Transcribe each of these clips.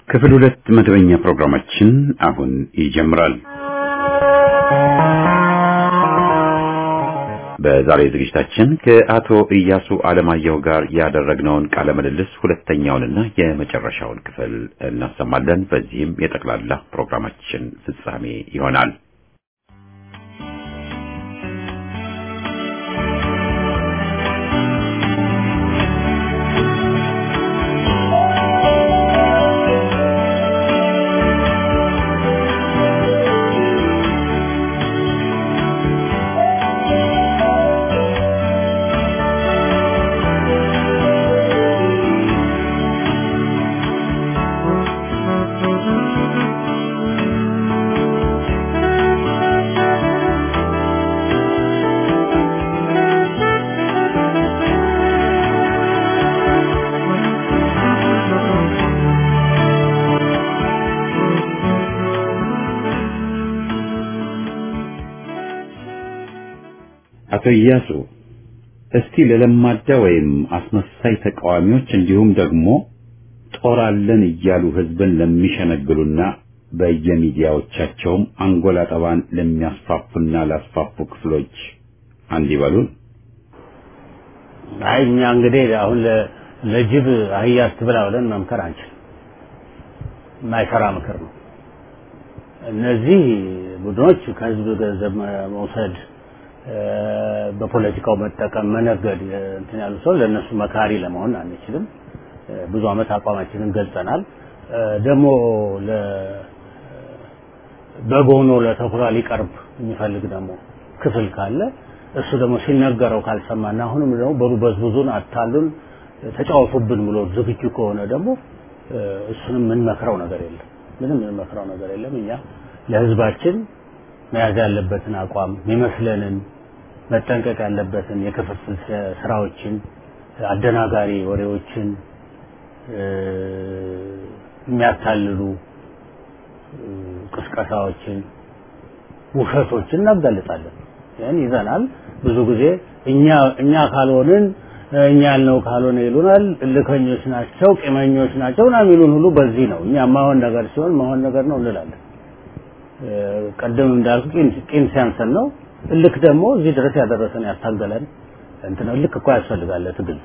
ክፍል ሁለት መደበኛ ፕሮግራማችን አሁን ይጀምራል። በዛሬ ዝግጅታችን ከአቶ ኢያሱ አለማየሁ ጋር ያደረግነውን ቃለ ምልልስ ሁለተኛውንና የመጨረሻውን ክፍል እናሰማለን። በዚህም የጠቅላላ ፕሮግራማችን ፍጻሜ ይሆናል። አቶ ኢያሱ እስቲ ለለማዳ ወይም አስመሳይ ተቃዋሚዎች እንዲሁም ደግሞ ጦር አለን እያሉ ህዝብን ለሚሸነግሉና በየሚዲያዎቻቸውም አንጎላ ጠባን ለሚያስፋፉና ላስፋፉ ክፍሎች አንድ ይበሉን። አይ እኛ እንግዲህ አሁን ለጅብ አህያ አትብላ ብለን መምከር አንችልም። የማይሰራ ምክር ነው። እነዚህ ቡድኖች ከህዝብ ገንዘብ መውሰድ በፖለቲካው መጠቀም መነገድ እንትን ያሉ ሰው ለእነሱ መካሪ ለመሆን አንችልም። ብዙ አመት አቋማችንን ገልጸናል። ደግሞ በግ ሆኖ ለተኩላ ሊቀርብ የሚፈልግ ደግሞ ክፍል ካለ እሱ ደግሞ ሲነገረው ካልሰማና አሁንም ደግሞ በሩ በዝብዙን አታሉን ተጫወቱብን ብሎ ዝግጁ ከሆነ ደግሞ እሱንም የምንመክረው ነገር የለም። ምንም የምንመክረው ነገር የለም። እኛ ለህዝባችን መያዝ ያለበትን አቋም የሚመስለንን መጠንቀቅ ያለበትን የክፍፍል ስራዎችን፣ አደናጋሪ ወሬዎችን፣ የሚያታልሉ ቅስቀሳዎችን፣ ውሸቶችን እናጋልጣለን። ይህን ይዘናል። ብዙ ጊዜ እኛ እኛ ካልሆንን እኛ ያልነው ካልሆነ ይሉናል። እልከኞች ናቸው፣ ቂመኞች ናቸው ና የሚሉን ሁሉ በዚህ ነው። እኛ ማሆን ነገር ሲሆን ማሆን ነገር ነው እንላለን። ቀደም እንዳልኩ ቂም ሲያንሰን ነው። እልክ ደግሞ እዚህ ድረስ ያደረሰን ያታገለን እንትን እልክ እኮ ያስፈልጋል ትግል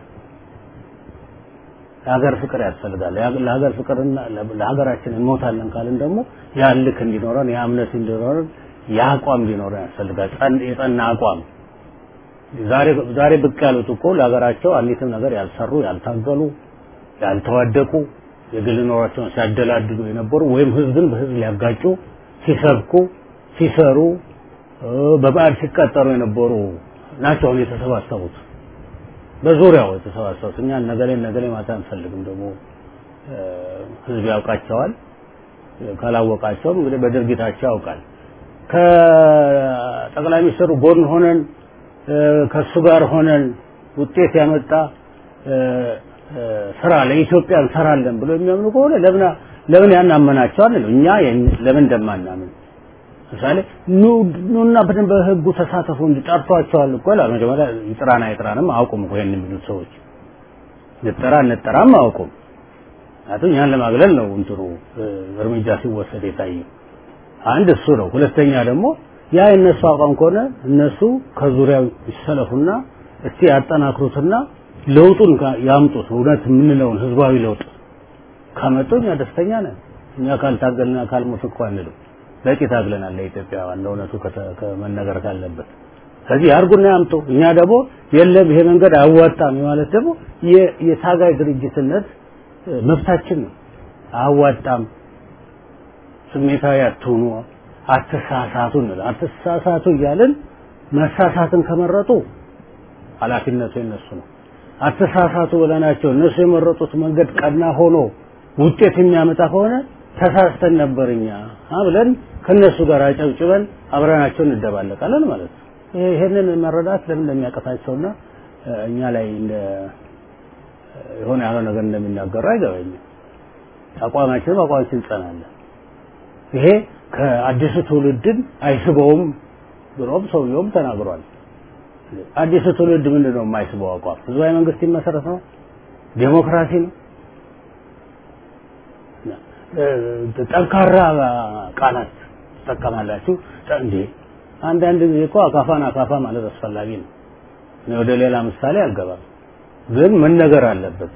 ለሀገር ፍቅር ያስፈልጋል። ለሀገር ፍቅርና ለሀገራችን እንሞታለን ካልን ደግሞ ያ እልክ እንዲኖረን ያ እምነት እንዲኖረን ያ አቋም እንዲኖረን ያስፈልጋል። የጸና አቋም ዛሬ ዛሬ ብቅ ያሉት እኮ ለሀገራቸው አንዲትም ነገር ያልሰሩ ያልታገሉ ያልተዋደቁ የግል ኖሯቸውን ሲያደላድሉ የነበሩ ወይም ህዝብን በህዝብ ሊያጋጩ ሲሰብኩ ሲሰሩ በባዕድ ሲቀጠሩ የነበሩ ናቸው አሁን የተሰባሰቡት በዙሪያው የተሰባሰቡት እኛ ነገሌ ነገሌ ማታ አንፈልግም ደግሞ ህዝብ ያውቃቸዋል ካላወቃቸውም እንግዲህ በድርጊታቸው ያውቃል ከጠቅላይ ሚኒስትሩ ጎን ሆነን ከሱ ጋር ሆነን ውጤት ያመጣ ስራ ለኢትዮጵያ እንሰራለን ብሎ የሚያምኑ ከሆነ ለምን ለምን ያናመናቸው አንልም እኛ ለምን እንደማናምን ምሳሌ ኑና በደንብ በህጉ ተሳተፉ እንጂ ጠርቷቸዋል እኮ ይላል። መጀመሪያ ይጥራና ይጥራንም አያውቁም እኮ ይሄን የሚሉት ሰዎች ንጠራ እንጠራም አያውቁም። ምክንያቱም እኛን ለማግለል ነው እንትኑ እርምጃ ሲወሰድ የታየው። አንድ እሱ ነው። ሁለተኛ ደግሞ ያ የነሱ አቋም ከሆነ እነሱ ከዙሪያው ይሰለፉና እስቲ ያጠናክሩትና ለውጡን ያምጡት። እውነት የምንለውን ህዝባዊ ለውጥ ካመጡ እኛ ደስተኛ ነን። እኛ ካልታገልና ካልሞት እኮ አንልም። በቂ ታግለናል ለኢትዮጵያውያን ለእውነቱ ከመነገር ካለበት ስለዚህ ያርጉና ያምጡ እኛ ደግሞ የለም ይሄ መንገድ አያዋጣም ማለት ደግሞ የታጋይ ድርጅትነት መብታችን ነው አያዋጣም ስሜታዊ አትሁኑ አትሳሳቱ እንላለን አትሳሳቱ እያልን መሳሳትን ከመረጡ ኃላፊነቱ የነሱ ነው አትሳሳቱ ብለናቸው እነሱ የመረጡት መንገድ ቀና ሆኖ ውጤት የሚያመጣ ከሆነ ተሳስተን ነበር እኛ ብለን ከነሱ ጋር አጨብጭበን አብረናቸው እንደባለቃለን ማለት ነው። ይሄንን መረዳት ለምን እንደሚያቀታቸውና እኛ ላይ እንደ የሆነ ያለው ነገር እንደሚናገሩ አይገባኝም። አቋማችን አቋማችን እንጸናለን። ይሄ ከአዲሱ ትውልድን አይስበውም ብሎም ሰውየውም ተናግሯል። አዲሱ ትውልድ ምንድን ነው የማይስበው አቋም? ህዝባዊ መንግስት ይመሰረት ነው? ዴሞክራሲ ነው? ጠንካራ ቃላት ትጠቀማላችሁ እንዴ አንዳንድ ጊዜ እኮ አካፋን አካፋ ማለት አስፈላጊ ነው እኔ ወደ ሌላ ምሳሌ አልገባም ግን ምን ነገር አለበት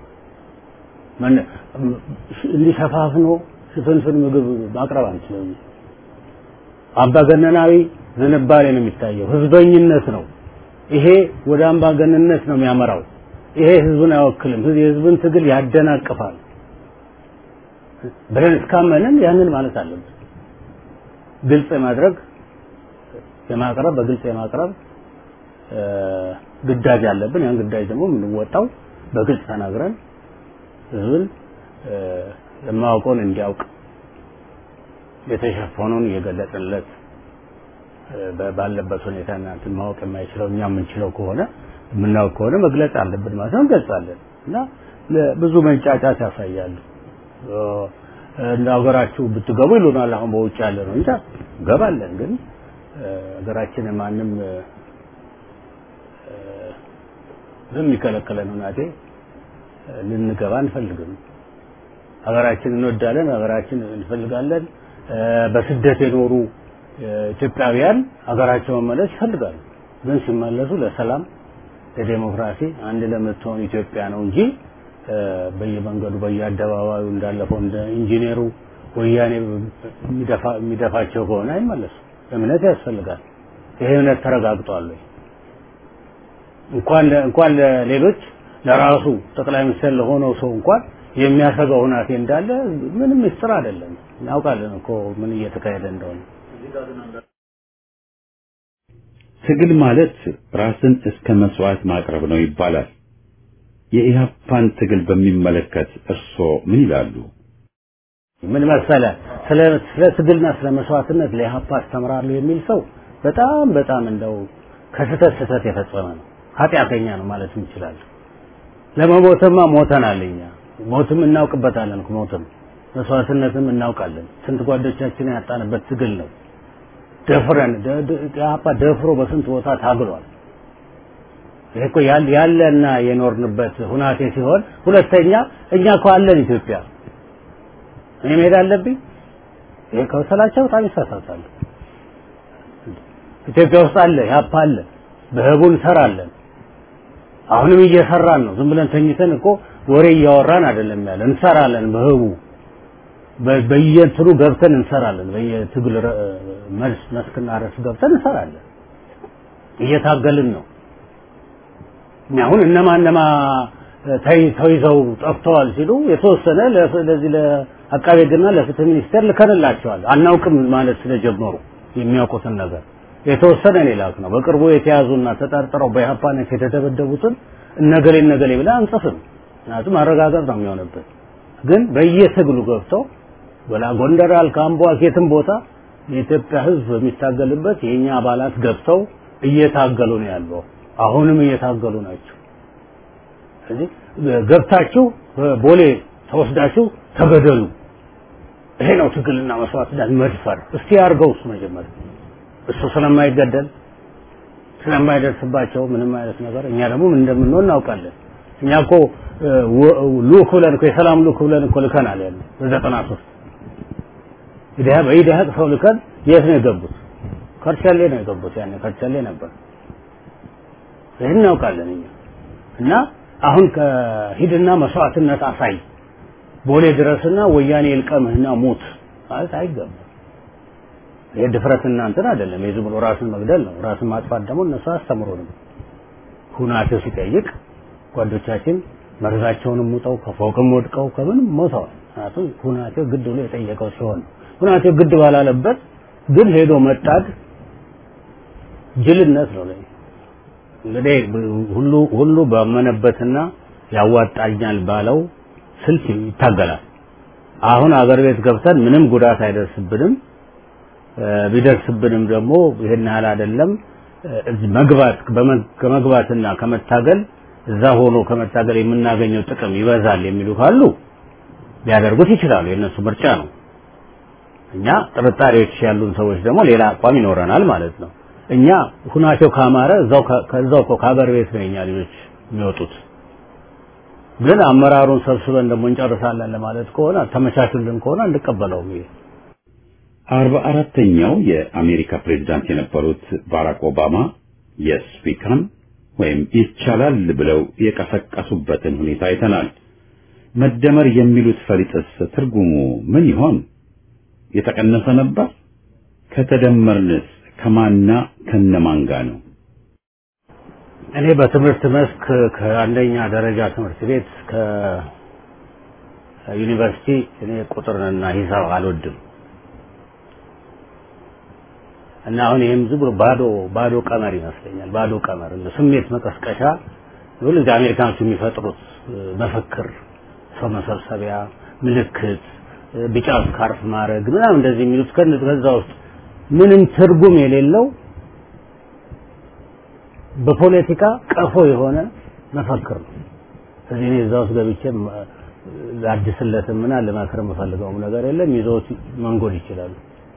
እንዲሸፋፍኖ ሽፍንፍን ምግብ ማቅረብ አንችልም አምባገነናዊ ዝንባሌ ነው የሚታየው ህዝበኝነት ነው ይሄ ወደ አምባገነንነት ነው የሚያመራው ይሄ ህዝብን አይወክልም የህዝብን ትግል ያደናቅፋል ብለን እስካመንን ያንን ማለት አለብን ግልጽ የማድረግ የማቅረብ በግልጽ የማቅረብ ግዳጅ አለብን ያን ግዳጅ ደግሞ የምንወጣው በግልጽ ተናግረን ህዝብን የማያውቀውን እንዲያውቅ የተሸፈነውን እየገለጥንለት ባለበት ሁኔታ እናንትን ማወቅ የማይችለው እኛ የምንችለው ከሆነ የምናውቅ ከሆነ መግለጽ አለብን ማለት ነው እንገልጻለን እና ብዙ መንጫጫት ያሳያሉ እንደ ሀገራችሁ ብትገቡ ይሉናል አሁን በውጭ ያለ ነው እንጂ ገባለን ግን ሀገራችን ማንም በሚከለከለን ሁናቴ ልንገባ አንፈልግም ሀገራችን እንወዳለን ሀገራችን እንፈልጋለን በስደት የኖሩ ኢትዮጵያውያን ሀገራቸው መመለስ ይፈልጋሉ ግን ሲመለሱ ለሰላም ለዴሞክራሲ አንድ ለምትሆን ኢትዮጵያ ነው እንጂ በየመንገዱ በየአደባባዩ እንዳለፈው እንደ ኢንጂነሩ ወያኔ የሚደፋቸው ከሆነ አይመለሱም እምነት ያስፈልጋል ይሄ እምነት ተረጋግጧል እንኳን እንኳን ለሌሎች ለራሱ ጠቅላይ ሚኒስትር ለሆነው ሰው እንኳን የሚያሰጋው ሁናቴ እንዳለ ምንም ምስጢር አይደለም እናውቃለን እኮ ምን እየተካሄደ እንደሆነ ትግል ማለት ራስን እስከ መስዋዕት ማቅረብ ነው ይባላል የኢህአፓን ትግል በሚመለከት እርስዎ ምን ይላሉ ምን መሰለ ስለ ስለ ትግልና ስለ መስዋዕትነት ለኢህአፓ አስተምራለሁ የሚል ሰው በጣም በጣም እንደው ከስተት ስተት የፈጸመ ነው ኃጢአተኛ ነው ማለት እንችላለን ለመሞትማ ሞተናል እኛ ሞትም እናውቅበታለን ሞትም መስዋዕትነትም እናውቃለን ስንት ጓዶቻችን ያጣንበት ትግል ነው ደፍረን ኢህአፓ ደፍሮ በስንት ቦታ ታግሏል ይሄ እኮ ያለና የኖርንበት ሁናቴ ሲሆን ሁለተኛ እኛ እኮ አለን ኢትዮጵያ እኔ መሄድ አለብኝ ይሄ ከወሰላቸው በጣም ይሳሳታሉ ኢትዮጵያ ውስጥ አለ ያፓ አለ በህቡ እንሰራለን አሁንም እየሰራን ነው ዝም ብለን ተኝተን እኮ ወሬ እያወራን አይደለም ያለ እንሰራለን በህቡ በየእንትኑ ገብተን እንሰራለን በየትግል መልስ መስክና ረስ ገብተን እንሰራለን እየታገልን ነው አሁን እነማ እነማ ተይዘው ጠፍተዋል ሲሉ የተወሰነ ለዚህ ለአቃቤ ሕግና ለፍትህ ሚኒስቴር ልከንላቸዋል አናውቅም ማለት ስለጀመሩ የሚያውቁትን ነገር የተወሰነ እኔ ላክ ነው በቅርቡ የተያዙና ተጠርጥረው በኢህአፓነት የተደበደቡትን እነገሌ እነገሌ ብለን አንጽፍም ምክንያቱም ማረጋገጥ ነው የሚሆንበት ግን በየትግሉ ገብተው ወላ ጎንደር አልካምቦ የትም ቦታ የኢትዮጵያ ህዝብ የሚታገልበት የኛ አባላት ገብተው እየታገሉ ነው ያለው አሁንም እየታገሉ ናቸው ስለዚህ ገብታችሁ ቦሌ ተወስዳችሁ ተገደሉ ይሄ ነው ትግልና መስዋዕትነት መድፈር እስቲ ያርገው እሱ መጀመሪያ እሱ ስለማይገደል ስለማይደርስባቸው ምንም አይነት ነገር እኛ ደግሞ ምን እንደምንሆን እናውቃለን እኛ እኮ ሉክ ብለን እኮ የሰላም ሉክ ብለን እኮ ልከናል ያለ በዘጠና ሶስት ኢዲሃ በኢዲሃ ሰው ልከን የት ነው የገቡት ከርቻሌ ነው የገቡት ያኔ ከርቻሌ ነበር ይህን እናውቃለን እኛ እና አሁን ከሂድና መስዋዕትነት አሳይ ቦሌ ድረስና ወያኔ ይልቀምህና ሞት ማለት አይገባም ይሄ ድፍረት እናንተን አይደለም የዝም ብሎ ራስን መግደል ነው ራስን ማጥፋት ደግሞ እነሱ አስተምሮንም ሁናቴው ሲጠይቅ ጓዶቻችን መርዛቸውንም ሙጠው ከፎቅም ወድቀው ከምንም ሞተዋል ምክንያቱም ሁናቴው ግድ ብሎ የጠየቀው ሲሆን ሁናቴው ግድ ባላለበት ግን ሄዶ መጣድ ጅልነት ነው ለኔ እንግዲህ ሁሉ ሁሉ ባመነበትና ያዋጣኛል ባለው ስልት ይታገላል አሁን አገር ቤት ገብተን ምንም ጉዳት አይደርስብንም ቢደርስብንም ደግሞ ይሄን ያህል አይደለም መግባት ከመግባትና ከመታገል እዛ ሆኖ ከመታገል የምናገኘው ጥቅም ይበዛል የሚሉ ካሉ ሊያደርጉት ይችላሉ የእነሱ ምርጫ ነው እኛ ጥርጣሬዎች ያሉን ሰዎች ደግሞ ሌላ አቋም ይኖረናል ማለት ነው እኛ ሁናቸው ካማረ እዛው ከዛው እኮ ከሀገር ቤት ነው የኛ ልጆች የሚወጡት ግን አመራሩን ሰብስበን ደግሞ እንጨርሳለን ለማለት ከሆነ ተመቻቹልን ከሆነ እንቀበለውም ይሄ አርባ አራተኛው የአሜሪካ ፕሬዝዳንት የነበሩት ባራክ ኦባማ የስ ዊ ካን ወይም ይቻላል ብለው የቀሰቀሱበትን ሁኔታ አይተናል። መደመር የሚሉት ፈሊጥስ ትርጉሙ ምን ይሆን? የተቀነሰ ነበር? ከተደመርንስ ከማና ከነማን ጋር ነው? እኔ በትምህርት መስክ ከአንደኛ ደረጃ ትምህርት ቤት ከዩኒቨርሲቲ እኔ ቁጥርንና ሂሳብ አልወድም እና አሁን ይህም ዝም ብሎ ባዶ ባዶ ቀመር ይመስለኛል። ባዶ ቀመር እንደ ስሜት መቀስቀሻ ሁሉ እዚህ አሜሪካኖች የሚፈጥሩት መፈክር፣ ሰው መሰብሰቢያ፣ ምልክት፣ ቢጫ ስካርፍ ማድረግ ምናምን እንደዚህ የሚሉት ከዛ ውስጥ ምንም ትርጉም የሌለው በፖለቲካ ቀፎ የሆነ መፈክር ነው። እዚህ እኔ እዛ ውስጥ ገብቼ ላድስለትም እና ልመክር የምፈልገውም ነገር የለም። ይዘውት መንጎድ ይችላሉ።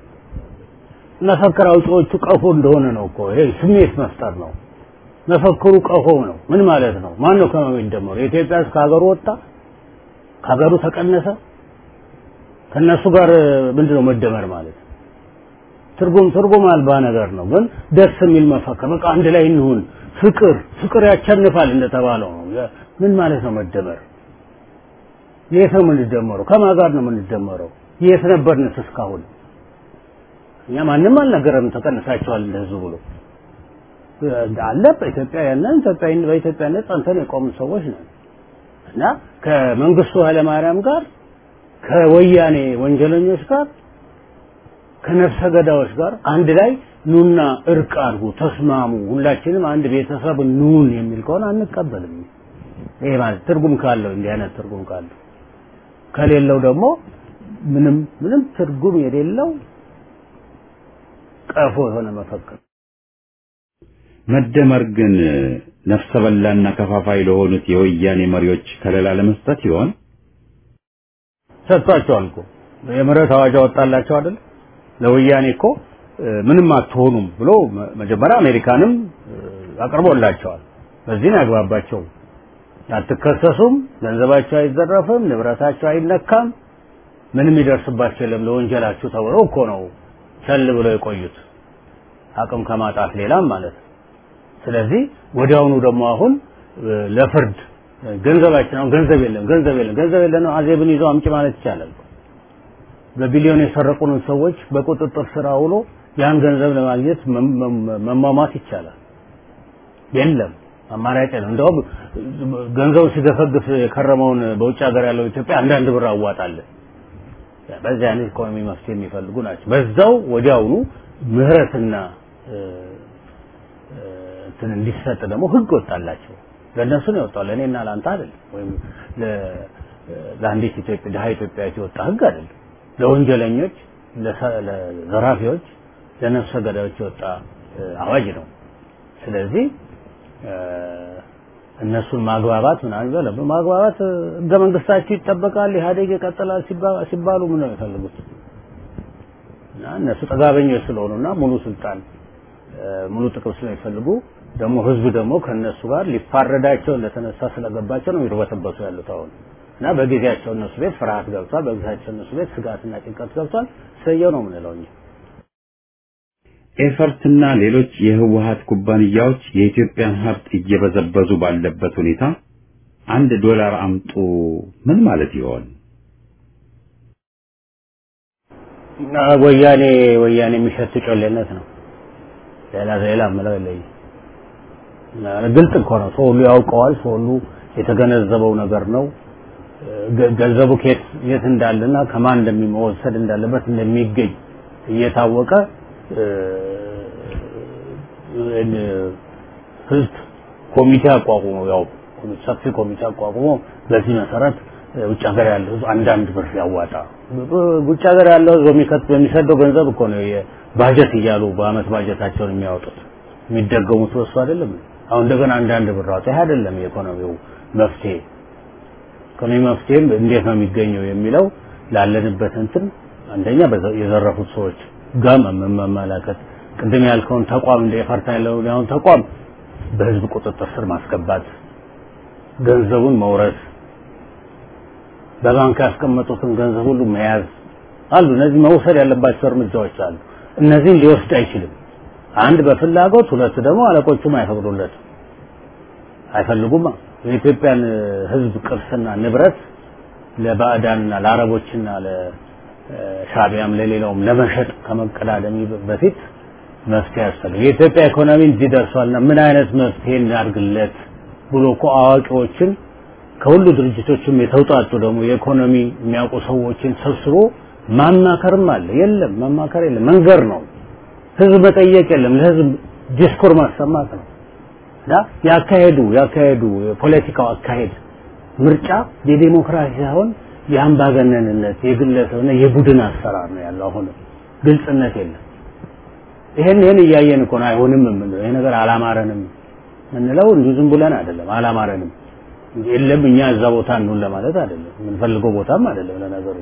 መፈክር አውጪዎቹ ቀፎ እንደሆነ ነው እኮ ይሄ ስሜት መፍጠር ነው። መፈክሩ ቀፎ ነው። ምን ማለት ነው? ማን ነው ከማን የሚደመሩ? የኢትዮጵያ ሕዝብ ከሀገሩ ወጣ፣ ከሀገሩ ተቀነሰ። ከነሱ ጋር ምንድነው መደመር ማለት? ትርጉም ትርጉም አልባ ነገር ነው። ግን ደስ የሚል መፈክር በቃ አንድ ላይ እንሁን፣ ፍቅር ፍቅር ያቸንፋል እንደተባለው ነው። ምን ማለት ነው መደመር? የት ነው የምንደመረው? ከማን ጋር ነው የምንደመረው? የት ነበርንስ እስካሁን? እኛ ማንም አልነገረም ተቀንሳቸዋል እንደዚህ ብሎ አለ በኢትዮጵያ ያለን ኢትዮጵያ በኢትዮጵያነት ጸንተን የቆምን ሰዎች ነን እና ከመንግስቱ ኃይለማርያም ጋር ከወያኔ ወንጀለኞች ጋር ከነፍሰ ገዳዮች ጋር አንድ ላይ ኑና እርቅ አድርጉ፣ ተስማሙ፣ ሁላችንም አንድ ቤተሰብ ኑን የሚል ከሆነ አንቀበልም። ይሄ ማለት ትርጉም ካለው እንዲህ አይነት ትርጉም ካለው ከሌለው ደግሞ ምንም ምንም ትርጉም የሌለው ቀፎ የሆነ መፈክር መደመር ግን ነፍሰ በላና ከፋፋይ ለሆኑት የወያኔ መሪዎች ከለላ ለመስጠት ይሆን? ሰጥቷቸዋል እኮ የምህረት አዋጅ አወጣላቸው አይደል? ለወያኔ እኮ ምንም አትሆኑም ብሎ መጀመሪያ አሜሪካንም አቅርቦላቸዋል። በዚህ ነው ያግባባቸው። አትከሰሱም፣ ገንዘባቸው አይዘረፍም፣ ንብረታቸው አይነካም፣ ምንም ይደርስባቸው የለም ለወንጀላችሁ ተብሎ እኮ ነው ቸል ብለው የቆዩት አቅም ከማጣት ሌላም ማለት ነው። ስለዚህ ወዲያውኑ ደግሞ አሁን ለፍርድ ገንዘባችን አሁን ገንዘብ የለም ገንዘብ የለም ገንዘብ የለም አዜብን ይዘው አምጪ ማለት ይቻላል። በቢሊዮን የሰረቁንን ሰዎች በቁጥጥር ስር አውሎ ያን ገንዘብ ለማግኘት መሟሟት ይቻላል። የለም አማራጭ ነው። እንደውም ገንዘቡ ሲገፈግፍ የከረመውን በውጭ ሀገር ያለው ኢትዮጵያ አንዳንድ ብር አዋጣለን። በዚህ አይነት ኢኮኖሚ መፍትሄ የሚፈልጉ ናቸው። በዛው ወዲያውኑ ምህረትና እንትን እንዲሰጥ ደግሞ ህግ ወጣላቸው። ለእነሱ ነው የወጣው፣ ለእኔና ለአንተ አይደለም። ወይም ለአንዲት ኢትዮጵያ ድሀ ኢትዮጵያዊት የወጣ ህግ አይደለም። ለወንጀለኞች፣ ለዘራፊዎች፣ ለነፍሰ ገዳዮች የወጣ አዋጅ ነው። ስለዚህ እነሱን ማግባባት ምናምን ይበለ ማግባባት ህገ መንግስታቸው ይጠበቃል፣ ኢህአዴግ ይቀጥላል ሲባሉ ምን ነው የሚፈልጉት? እና እነሱ ጠጋበኞች ስለሆኑና ሙሉ ስልጣን ሙሉ ጥቅም ስለሚፈልጉ ደግሞ ህዝብ ደግሞ ከነሱ ጋር ሊፋረዳቸው እንደተነሳ ስለገባቸው ነው ይርበተበቱ ያሉት አሁን እና በጊዜያቸው እነሱ ቤት ፍርሃት ገብቷል። በጊዜያቸው እነሱ ቤት ስጋትና ጭንቀት ገብቷል። ሰየው ነው የምንለው እኛ። ኤፈርትና ሌሎች የህወሀት ኩባንያዎች የኢትዮጵያን ሀብት እየበዘበዙ ባለበት ሁኔታ አንድ ዶላር አምጡ ምን ማለት ይሆን? ወያኔ ወያኔ የሚሸት ጮሌነት ነው። ሌላ ሌላ ምለው የለኝም። ግልጽ እኮ ነው። ሰው ሁሉ ያውቀዋል። ሰው ሁሉ የተገነዘበው ነገር ነው። ገንዘቡ ከየት የት እንዳለና ከማን እንደሚወሰድ እንዳለበት እንደሚገኝ እየታወቀ ህዝብ ኮሚቴ አቋቁሞ ያው ሰፊ ኮሚቴ አቋቁሞ በዚህ መሰረት ውጭ ሀገር ያለው ህዝብ አንዳንድ ብር ያዋጣ። ውጭ ሀገር ያለው ህዝብ በሚከት በሚሰደው ገንዘብ እኮ ነው ባጀት እያሉ በአመት ባጀታቸውን የሚያወጡት የሚደገሙት በሱ አይደለም። አሁን እንደገና አንዳንድ ብር አውጣ። ይሄ አይደለም የኢኮኖሚው መፍትሄ። ኢኮኖሚ መፍትሄም እንዴት ነው የሚገኘው የሚለው ላለንበት እንትን አንደኛ የዘረፉት ሰዎች ጋር መመላከት ቅድም ያልከውን ተቋም እንደ ኤፈርታ ያለውን አሁን ተቋም በህዝብ ቁጥጥር ስር ማስገባት ገንዘቡን መውረስ በባንክ ያስቀመጡትን ገንዘብ ሁሉ መያዝ አሉ። እነዚህ መውሰድ ያለባቸው እርምጃዎች አሉ። እነዚህን ሊወስድ አይችልም። አንድ በፍላጎት ሁለት ደግሞ አለቆቹም አይፈቅዱለትም፣ አይፈልጉማ። የኢትዮጵያን ሕዝብ ቅርስና ንብረት ለባዕዳንና ለአረቦችና ለሻቢያም ለሌላውም ለመሸጥ ከመቀዳደሚ በፊት መፍትሄ ያስፈልግ። የኢትዮጵያ ኢኮኖሚ እዚህ ደርሷልና ምን አይነት መፍትሄ እናድርግለት ብሎ እኮ አዋቂዎችን ከሁሉ ድርጅቶችም የተውጣጡ ደግሞ የኢኮኖሚ የሚያውቁ ሰዎችን ሰብስቦ ማማከርም አለ። የለም ማማከር የለም፣ መንገር ነው። ህዝብ መጠየቅ የለም፣ ለህዝብ ዲስኮር ማሰማት ነው። እና ያካሄዱ ያካሄዱ የፖለቲካው አካሄድ ምርጫ የዴሞክራሲ ሳይሆን የአምባገነንነት የግለሰብና የቡድን አሰራር ነው ያለው። አሁንም ግልጽነት የለም። ይሄን ይሄን እያየን እኮ ነው አይሆንም የምንለው። ይሄ ነገር አላማረንም የምንለው እንዲሁ ዝም ብለን አይደለም። አላማረንም የለም እኛ እዛ ቦታ እንሁን ለማለት አይደለም። የምንፈልገው ቦታም አይደለም ለነገሩ።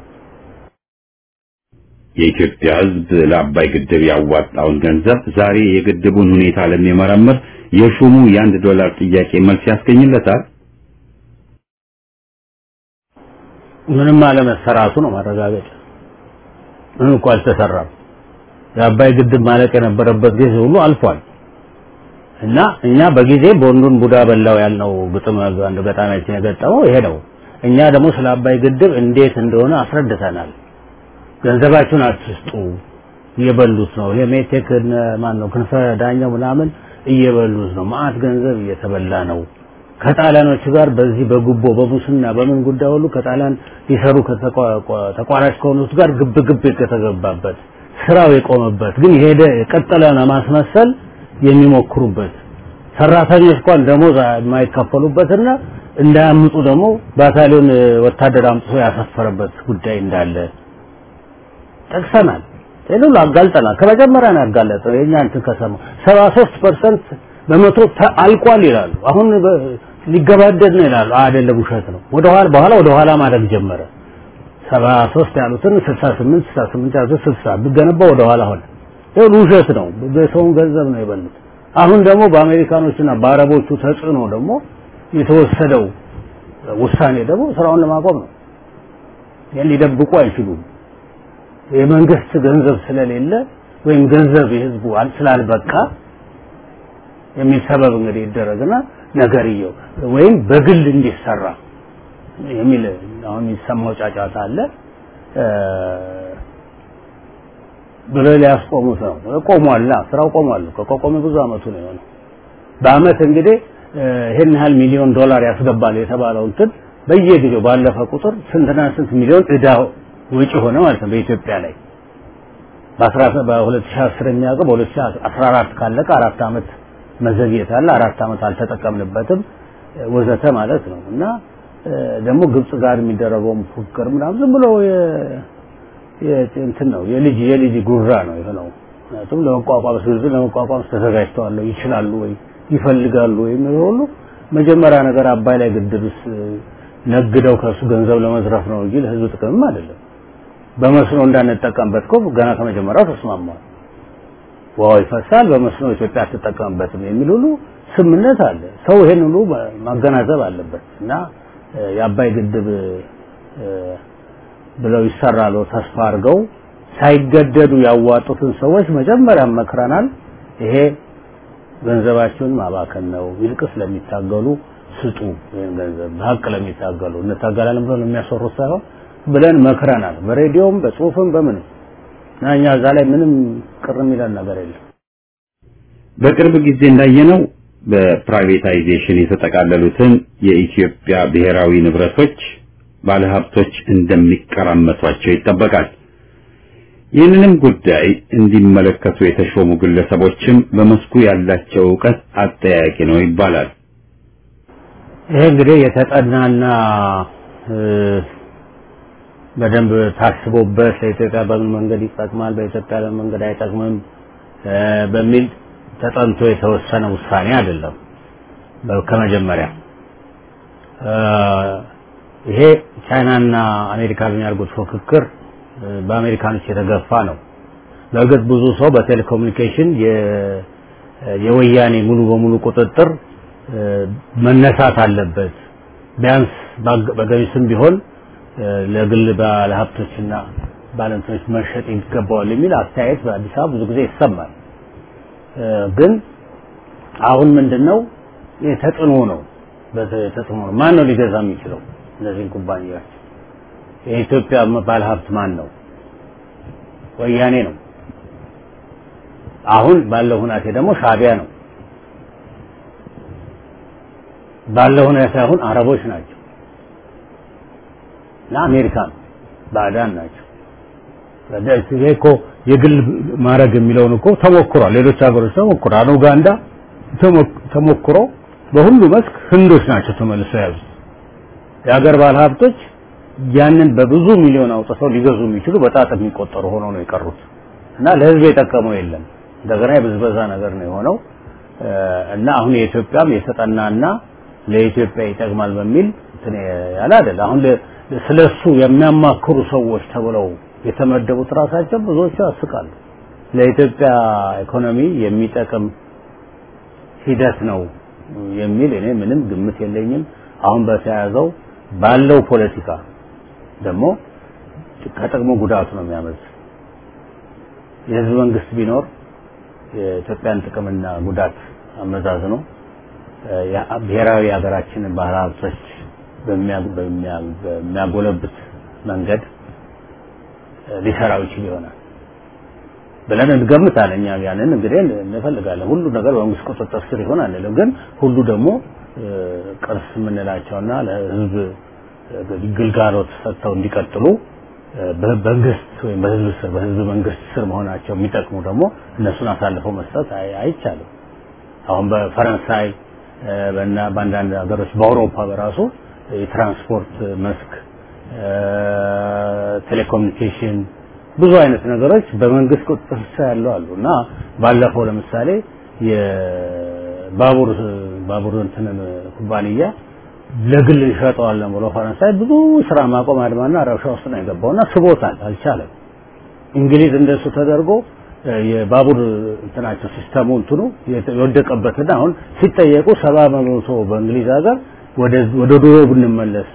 የኢትዮጵያ ሕዝብ ለአባይ ግድብ ያዋጣውን ገንዘብ ዛሬ የግድቡን ሁኔታ ለሚመረምር የሹሙ የአንድ ዶላር ጥያቄ መልስ ያስገኝለታል? ምንም አለመሰራቱ ነው ማረጋገጫ። ምንም እኮ አልተሰራም። የአባይ ግድብ ማለቅ የነበረበት ጊዜ ሁሉ አልፏል። እና እኛ በጊዜ ቦንዱን ቡዳ በላው ያልነው ግጥም አንድ ገጣሚያችን የገጠመው ይሄ ነው። እኛ ደግሞ ስለ አባይ ግድብ እንዴት እንደሆነ አስረድተናል። ገንዘባችሁን አትስጡ፣ እየበሉት ነው። ይሄ ሜቴክ ማን ነው ክንፈ ዳኛው ምናምን እየበሉት ነው። ማአት ገንዘብ እየተበላ ነው። ከጣሊያኖች ጋር በዚህ በጉቦ በሙስና በምን ጉዳይ ሁሉ ከጣሊያን ሊሰሩ ተቋራጭ ከሆኑት ጋር ግብ ግብ የተገባበት ስራው የቆመበት ግን የሄደ የቀጠለ ለማስመሰል የሚሞክሩበት ሰራተኞች እንኳን ደሞዝ የማይከፈሉበትና እንዳያምጡ ደግሞ ባታሊዮን ወታደር አምጥቶ ያሰፈረበት ጉዳይ እንዳለ ጠቅሰናል። ይሄን ሁሉ አጋልጠናል። ከመጀመሪያ ነው ያጋለጠው። የኛ እንትን ከሰማ 73% በመቶ አልቋል ይላሉ። አሁን ሊገባደድ ነው ይላሉ። አይደለም፣ ውሸት ነው። ወደ ኋላ በኋላ ወደ ኋላ ማድረግ ጀመረ። 73 ያሉትን 68 68 ያሉትን 60 ቢገነባ ወደ ኋላ ሆነ። ይሄ ውሸት ነው። በሰውን ገንዘብ ነው የበሉት። አሁን ደግሞ በአሜሪካኖችና በአረቦቹ ተጽዕኖ ደግሞ የተወሰደው ውሳኔ ደግሞ ስራውን ለማቆም ነው። ይሄን ሊደብቁ አይችሉም። የመንግስት ገንዘብ ስለሌለ ወይም ገንዘብ የህዝቡ ስላልበቃ የሚል ሰበብ እንግዲህ ይደረግና ነገርየው ወይም በግል እንዲሰራ የሚል አሁን የሚሰማው ጫጫታ አለ ብሎ ሊያስቆሙት ነው። ቆሟላ፣ ስራው ቆሟል። ከቆመ ብዙ አመቱ ነው የሆነው። በአመት እንግዲህ ይሄን ያህል ሚሊዮን ዶላር ያስገባል የተባለው እንትን በየጊዜው ባለፈ ቁጥር ስንትና ስንት ሚሊዮን እዳ ወጪ ሆነ ማለት ነው በኢትዮጵያ ላይ በ2010 የሚያውቀው በ2014 ካለቀ አራት አመት መዘግየት አለ። አራት አመት አልተጠቀምንበትም ወዘተ ማለት ነው እና ደግሞ ግብጽ ጋር የሚደረገውም ፉክክር ምናምን ዝም ብሎ እንትን ነው የልጅ የልጅ ጉራ ነው የሆነው። ምክንያቱም ለመቋቋም ስልዙ ለመቋቋም ተዘጋጅተዋል ይችላሉ ወይ ይፈልጋሉ ወይ የሚለው ሁሉ መጀመሪያ ነገር አባይ ላይ ግድብስ ነግደው ከሱ ገንዘብ ለመዝረፍ ነው እንጂ ለህዝብ ጥቅምም አይደለም። በመስኖ እንዳንጠቀምበት እኮ ገና ከመጀመሪያው ተስማማል። ውሃው ይፈሳል፣ በመስኖ ኢትዮጵያ አትጠቀምበትም የሚል ሁሉ ስምምነት አለ። ሰው ይሄን ሁሉ ማገናዘብ አለበት እና የአባይ ግድብ ብለው ይሰራሉ ተስፋ አድርገው ሳይገደዱ ያዋጡትን ሰዎች መጀመሪያ መክረናል። ይሄ ገንዘባችሁን ማባከን ነው፣ ይልቅስ ለሚታገሉ ስጡ። ይሄን ገንዘብ በሀቅ ለሚታገሉ እንታገላለን ብለው የሚያሰሩት ሳይሆን ብለን መክረናል። በሬዲዮም በጽሁፍም በምንም እና እኛ እዛ ላይ ምንም ቅር የሚለን ነገር የለም። በቅርብ ጊዜ እንዳየነው በፕራይቬታይዜሽን የተጠቃለሉትን የኢትዮጵያ ብሔራዊ ንብረቶች ባለሀብቶች እንደሚቀራመቷቸው ይጠበቃል። ይህንንም ጉዳይ እንዲመለከቱ የተሾሙ ግለሰቦችም በመስኩ ያላቸው እውቀት አጠያቂ ነው ይባላል። ይሄ እንግዲህ የተጠናና በደንብ ታስቦበት ለኢትዮጵያ በምን መንገድ ይጠቅማል፣ በኢትዮጵያ በምን መንገድ አይጠቅምም በሚል ተጠንቶ የተወሰነ ውሳኔ አይደለም። ከመጀመሪያ ይሄ ቻይናና አሜሪካ በሚያደርጉት ፉክክር በአሜሪካኖች የተገፋ ነው። በእርግጥ ብዙ ሰው በቴሌኮሙኒኬሽን የወያኔ ሙሉ በሙሉ ቁጥጥር መነሳት አለበት ቢያንስ በገሚስም ቢሆን ለግል ባለሀብቶችና ባለንቶች መሸጥ ይገባዋል የሚል አስተያየት በአዲስ አበባ ብዙ ጊዜ ይሰማል። ግን አሁን ምንድነው ተጽዕኖ ነው። በተጽዕኖ ነው። ማን ነው ሊገዛ የሚችለው እነዚህን ኩባንያዎች? የኢትዮጵያ ባለሀብት ማን ነው? ወያኔ ነው። አሁን ባለው ሁናቴ ደግሞ ሻቢያ ነው። ባለው ሁኔታ አሁን አረቦች ናቸው እና አሜሪካ ነው ባዕዳን ናቸው። ይሄ እኮ የግል ማድረግ የሚለውን እኮ ተሞክሯል። ሌሎች ሀገሮች ተሞክሯል። ኡጋንዳ ተሞክሮ በሁሉ መስክ ህንዶች ናቸው ተመልሰው ያዙት። የሀገር ባለሀብቶች ያንን በብዙ ሚሊዮን አውጥተው ሊገዙ የሚችሉ በጣት የሚቆጠሩ ሆነው ነው የቀሩት እና ለህዝብ የጠቀመው የለም። እንደገና የብዝበዛ ነገር ነው የሆነው እና አሁን የኢትዮጵያም የተጠናና ለኢትዮጵያ ይጠቅማል በሚል እንትን ያለ አይደል። አሁን ስለሱ የሚያማክሩ ሰዎች ተብለው የተመደቡት ራሳቸው ብዙዎቹ ያስቃሉ። ለኢትዮጵያ ኢኮኖሚ የሚጠቅም ሂደት ነው የሚል እኔ ምንም ግምት የለኝም። አሁን በተያያዘው ባለው ፖለቲካ ደግሞ ከጥቅሙ ጉዳቱ ነው የሚያመዝ የህዝብ መንግስት ቢኖር የኢትዮጵያን ጥቅምና ጉዳት አመዛዝኖ ብሔራዊ ሀገራችንን ባህል ሀብቶች በሚያጎለብት መንገድ ሊሰራው ይችል ይሆናል ብለን እንገምታለን። እኛ ያንን እንግዲህ እንፈልጋለን። ሁሉ ነገር በመንግስት ቁጥጥር ስር ይሆን አንልም፣ ግን ሁሉ ደግሞ ቅርስ የምንላቸውና ለህዝብ ግልጋሎት ሰጥተው እንዲቀጥሉ በመንግስት ወይም በህዝብ ስር በህዝብ መንግስት ስር መሆናቸው የሚጠቅሙ ደግሞ እነሱን አሳልፈው መስጠት አይቻልም። አሁን በፈረንሳይ በና በአንዳንድ ሀገሮች በአውሮፓ በራሱ የትራንስፖርት መስክ፣ ቴሌኮሙኒኬሽን ብዙ አይነት ነገሮች በመንግስት ቁጥጥር ስር ያለው አሉ እና ባለፈው ለምሳሌ የባቡር ባቡር እንትንን ኩባንያ ለግል እንሸጠዋለን ብሎ ፈረንሳይ ብዙ ስራ ማቆም አድማና ረብሻ ውስጥ ነው የገባውና ስቦታል፣ አልቻለም። እንግሊዝ እንደሱ ተደርጎ የባቡር እንትናቸው ሲስተሙ እንትኑ የወደቀበትና አሁን ሲጠየቁ ሰባ በመቶ በእንግሊዝ ሀገር ወደ ድሮ ብንመለስ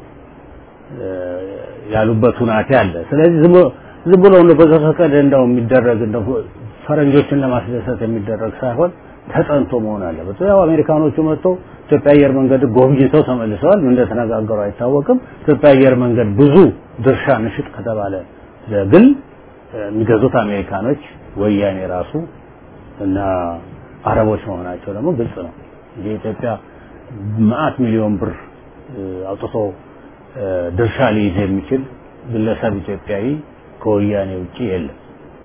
ያሉበት ሁናቴ አለ። ስለዚህ ዝም ብሎ ነው በዘፈቀደ እንደው የሚደረግ እንደው ፈረንጆችን ለማስደሰት የሚደረግ ሳይሆን ተጠንቶ መሆን አለበት። ያው አሜሪካኖቹ መጥተው ኢትዮጵያ አየር መንገድ ጎብኝተው ተመልሰዋል። እንደተነጋገሩ አይታወቅም። ኢትዮጵያ አየር መንገድ ብዙ ድርሻ ንሽጥ ከተባለ ለግል የሚገዙት አሜሪካኖች፣ ወያኔ ራሱ እና አረቦች መሆናቸው ደግሞ ግልጽ ነው። የኢትዮጵያ መዓት ሚሊዮን ብር አውጥቶ ድርሻ ሊይዝ የሚችል ግለሰብ ኢትዮጵያዊ ከወያኔ ውጪ የለም።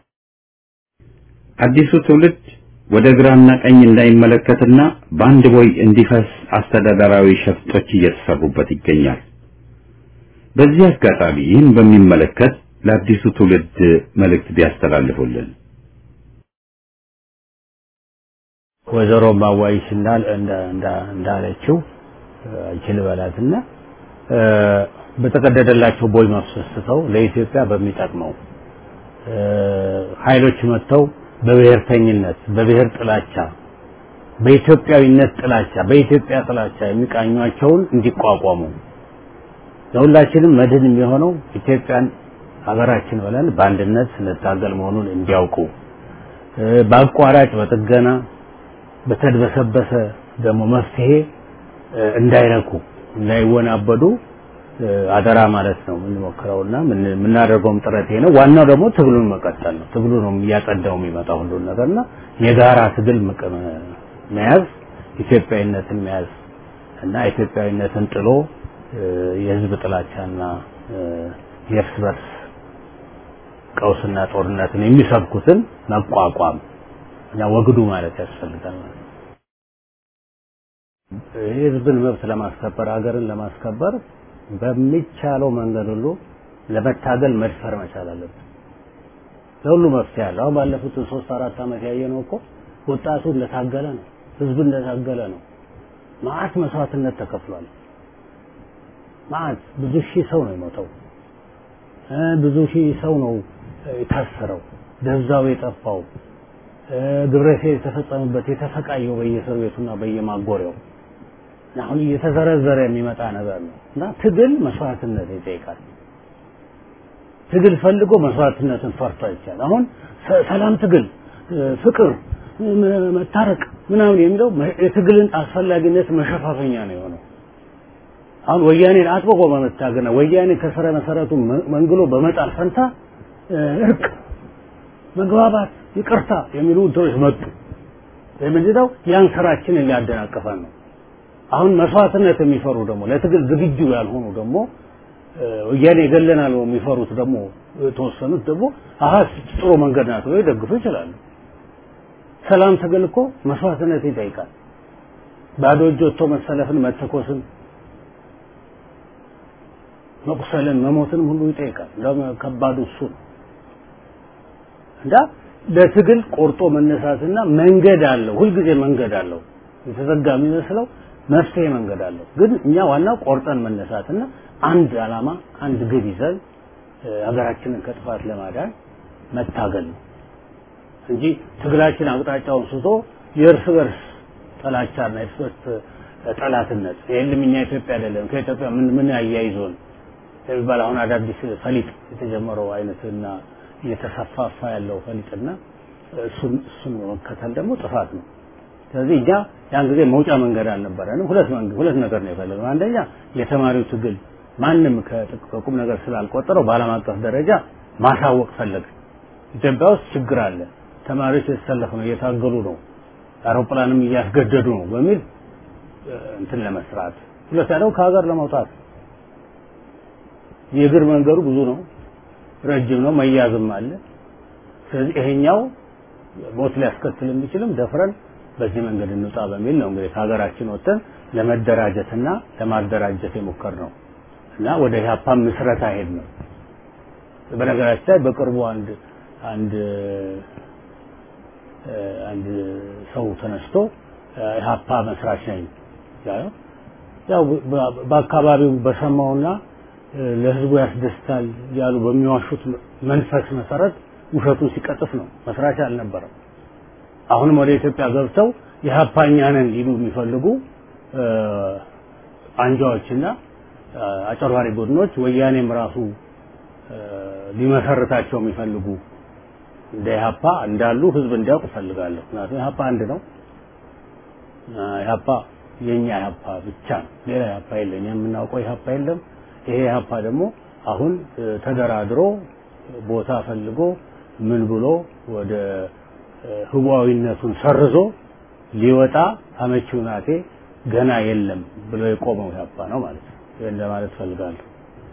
አዲሱ ትውልድ ወደ ግራና ቀኝ እንዳይመለከትና በአንድ ቦይ እንዲፈስ አስተዳደራዊ ሸፍጦች እየተሰሩበት ይገኛል። በዚህ አጋጣሚ ይህን በሚመለከት ለአዲሱ ትውልድ መልእክት ቢያስተላልፉልን። ወይዘሮ ማዋይሽ እንዳለችው አይችል በላትና በተቀደደላቸው ቦይ ማፍሰስተው ለኢትዮጵያ በሚጠቅመው ኃይሎች መጥተው በብሔርተኝነት፣ በብሔር ጥላቻ፣ በኢትዮጵያዊነት ጥላቻ፣ በኢትዮጵያ ጥላቻ የሚቃኟቸውን እንዲቋቋሙ ለሁላችንም መድህን የሚሆነው ኢትዮጵያን ሀገራችን ብለን በአንድነት ስንታገል መሆኑን እንዲያውቁ በአቋራጭ በጥገና በተድበሰበሰ ደግሞ መፍትሄ እንዳይረኩ እንዳይወናበዱ አደራ ማለት ነው የምንሞክረውና የምናደርገውም ጥረት ይሄ ነው። ዋናው ደግሞ ትግሉን መቀጠል ነው። ትግሉ ነው እያጸዳው የሚመጣው ሁሉን ነገርና የጋራ ትግል መያዝ፣ ኢትዮጵያዊነትን መያዝ እና ኢትዮጵያዊነትን ጥሎ የህዝብ ጥላቻና የእርስ በርስ ቀውስና ጦርነትን የሚሰብኩትን መቋቋም እና ወግዱ ማለት ያስፈልጋል ማለት ነው። የህዝብን መብት ለማስከበር ሀገርን ለማስከበር በሚቻለው መንገድ ሁሉ ለመታገል መድፈር መቻል አለብን። ለሁሉ መፍትሄ አለ። አሁን ባለፉት ሶስት አራት ዓመት ያየነው እኮ ወጣቱ እንደታገለ ነው፣ ህዝብ እንደታገለ ነው። መዓት መስዋዕትነት ተከፍሏል። መዓት ብዙ ሺህ ሰው ነው የሞተው። ብዙ ሺህ ሰው ነው የታሰረው፣ ደብዛው የጠፋው፣ ግብረ ሰዶም የተፈጸመበት የተሰቃየው በየእስር ቤቱና በየማጎሪያው አሁን እየተዘረዘረ የሚመጣ ነገር ነው እና ትግል መስዋዕትነት ይጠይቃል። ትግል ፈልጎ መስዋዕትነትን ፈርቶ አይቻል። አሁን ሰላም ትግል፣ ፍቅር፣ መታረቅ ምናምን የሚለው የትግልን አስፈላጊነት መሸፋፈኛ ነው የሆነው። አሁን ወያኔን አጥብቆ በመታገና ወያኔ ከስረ መሰረቱ መንግሎ በመጣል ፈንታ እርቅ፣ መግባባት፣ ይቅርታ የሚሉ እንትኖች መጡ። ምንድነው ያን ስራችንን ሊያደናቅፈን ነው። አሁን መስዋዕትነት የሚፈሩ ደግሞ ለትግል ዝግጁ ያልሆኑ ደግሞ ወያኔ ይገለናል የሚፈሩት ደግሞ የተወሰኑት ደግሞ አሀ ጥሩ መንገድ ናት ብለው ይደግፉ ይችላሉ። ሰላም ትግል እኮ መስዋዕትነት ይጠይቃል። ባዶ እጅ ወጥቶ መሰለፍን፣ መተኮስን፣ መቁሰልን፣ መሞትን ሁሉ ይጠይቃል። እንደውም ከባዱ እሱ ነው እና ለትግል ቆርጦ መነሳትና መንገድ አለው። ሁልጊዜ መንገድ አለው። የተዘጋ የሚመስለው መፍትሄ መንገድ አለው። ግን እኛ ዋናው ቆርጠን መነሳትና አንድ ዓላማ አንድ ግብ ይዘን ሀገራችንን ከጥፋት ለማዳን መታገል ነው እንጂ ትግላችን አቅጣጫውን ስቶ የእርስ በርስ ጥላቻና የእርስ በርስ ጠላትነት የለም እኛ ኢትዮጵያ አይደለም ከኢትዮጵያ ምን ምን አያይዞን የሚባል አሁን አዳዲስ ፈሊጥ የተጀመረው አይነትና እየተሰፋፋ ያለው ፈሊጥና እሱን እሱን መከተል ደግሞ ጥፋት ነው። ስለዚህ እኛ ያን ጊዜ መውጫ መንገድ አልነበረንም። ሁለት መንገድ ሁለት ነገር ነው የፈለግነው። አንደኛ የተማሪው ትግል ማንም ከቁም ነገር ስላልቆጠረው በዓለም አቀፍ ደረጃ ማሳወቅ ፈለግን። ኢትዮጵያ ውስጥ ችግር አለ፣ ተማሪዎች የተሰለፉ ነው፣ እየታገሉ ነው፣ አውሮፕላንም እያስገደዱ ነው በሚል እንትን ለመስራት ሁለተኛ ደግሞ ከሀገር ለመውጣት የእግር መንገዱ ብዙ ነው፣ ረጅም ነው፣ መያዝም አለ። ስለዚህ ይሄኛው ሞት ሊያስከትል የሚችልም ደፍረን በዚህ መንገድ እንውጣ በሚል ነው እንግዲህ ከሀገራችን ወጥተን ለመደራጀትና ለማደራጀት የሞከር ነው እና ወደ ኢህአፓ ምስረታ ሄድ ነው። በነገራችን ላይ በቅርቡ አንድ አንድ አንድ ሰው ተነስቶ ኢህአፓ መስራች ነኝ ያለው ያው በአካባቢው በሰማውና ለህዝቡ ያስደስታል ያሉ በሚዋሹት መንፈስ መሰረት ውሸቱን ሲቀጥፍ ነው። መስራች አልነበረም። አሁንም ወደ ኢትዮጵያ ገብተው የሀፓኛ ነን ሊሉ የሚፈልጉ አንጃዎችና አጨርባሪ ቡድኖች ወያኔም ራሱ ሊመሰርታቸው የሚፈልጉ እንደ ኢህአፓ እንዳሉ ህዝብ እንዲያውቅ እፈልጋለሁ። ምክንያቱም ኢህአፓ አንድ ነው። ኢህአፓ የኛ ኢህአፓ ብቻ ነው። ሌላ ኢህአፓ የለም። የምናውቀው ኢህአፓ የለም። ይሄ ኢህአፓ ደግሞ አሁን ተደራድሮ ቦታ ፈልጎ ምን ብሎ ወደ ህዋዊነቱን ሰርዞ ሊወጣ አመቺ ሁናቴ ገና የለም ብሎ የቆመው ኢህአፓ ነው ማለት ነው። ይሄን ለማለት ፈልጋለሁ።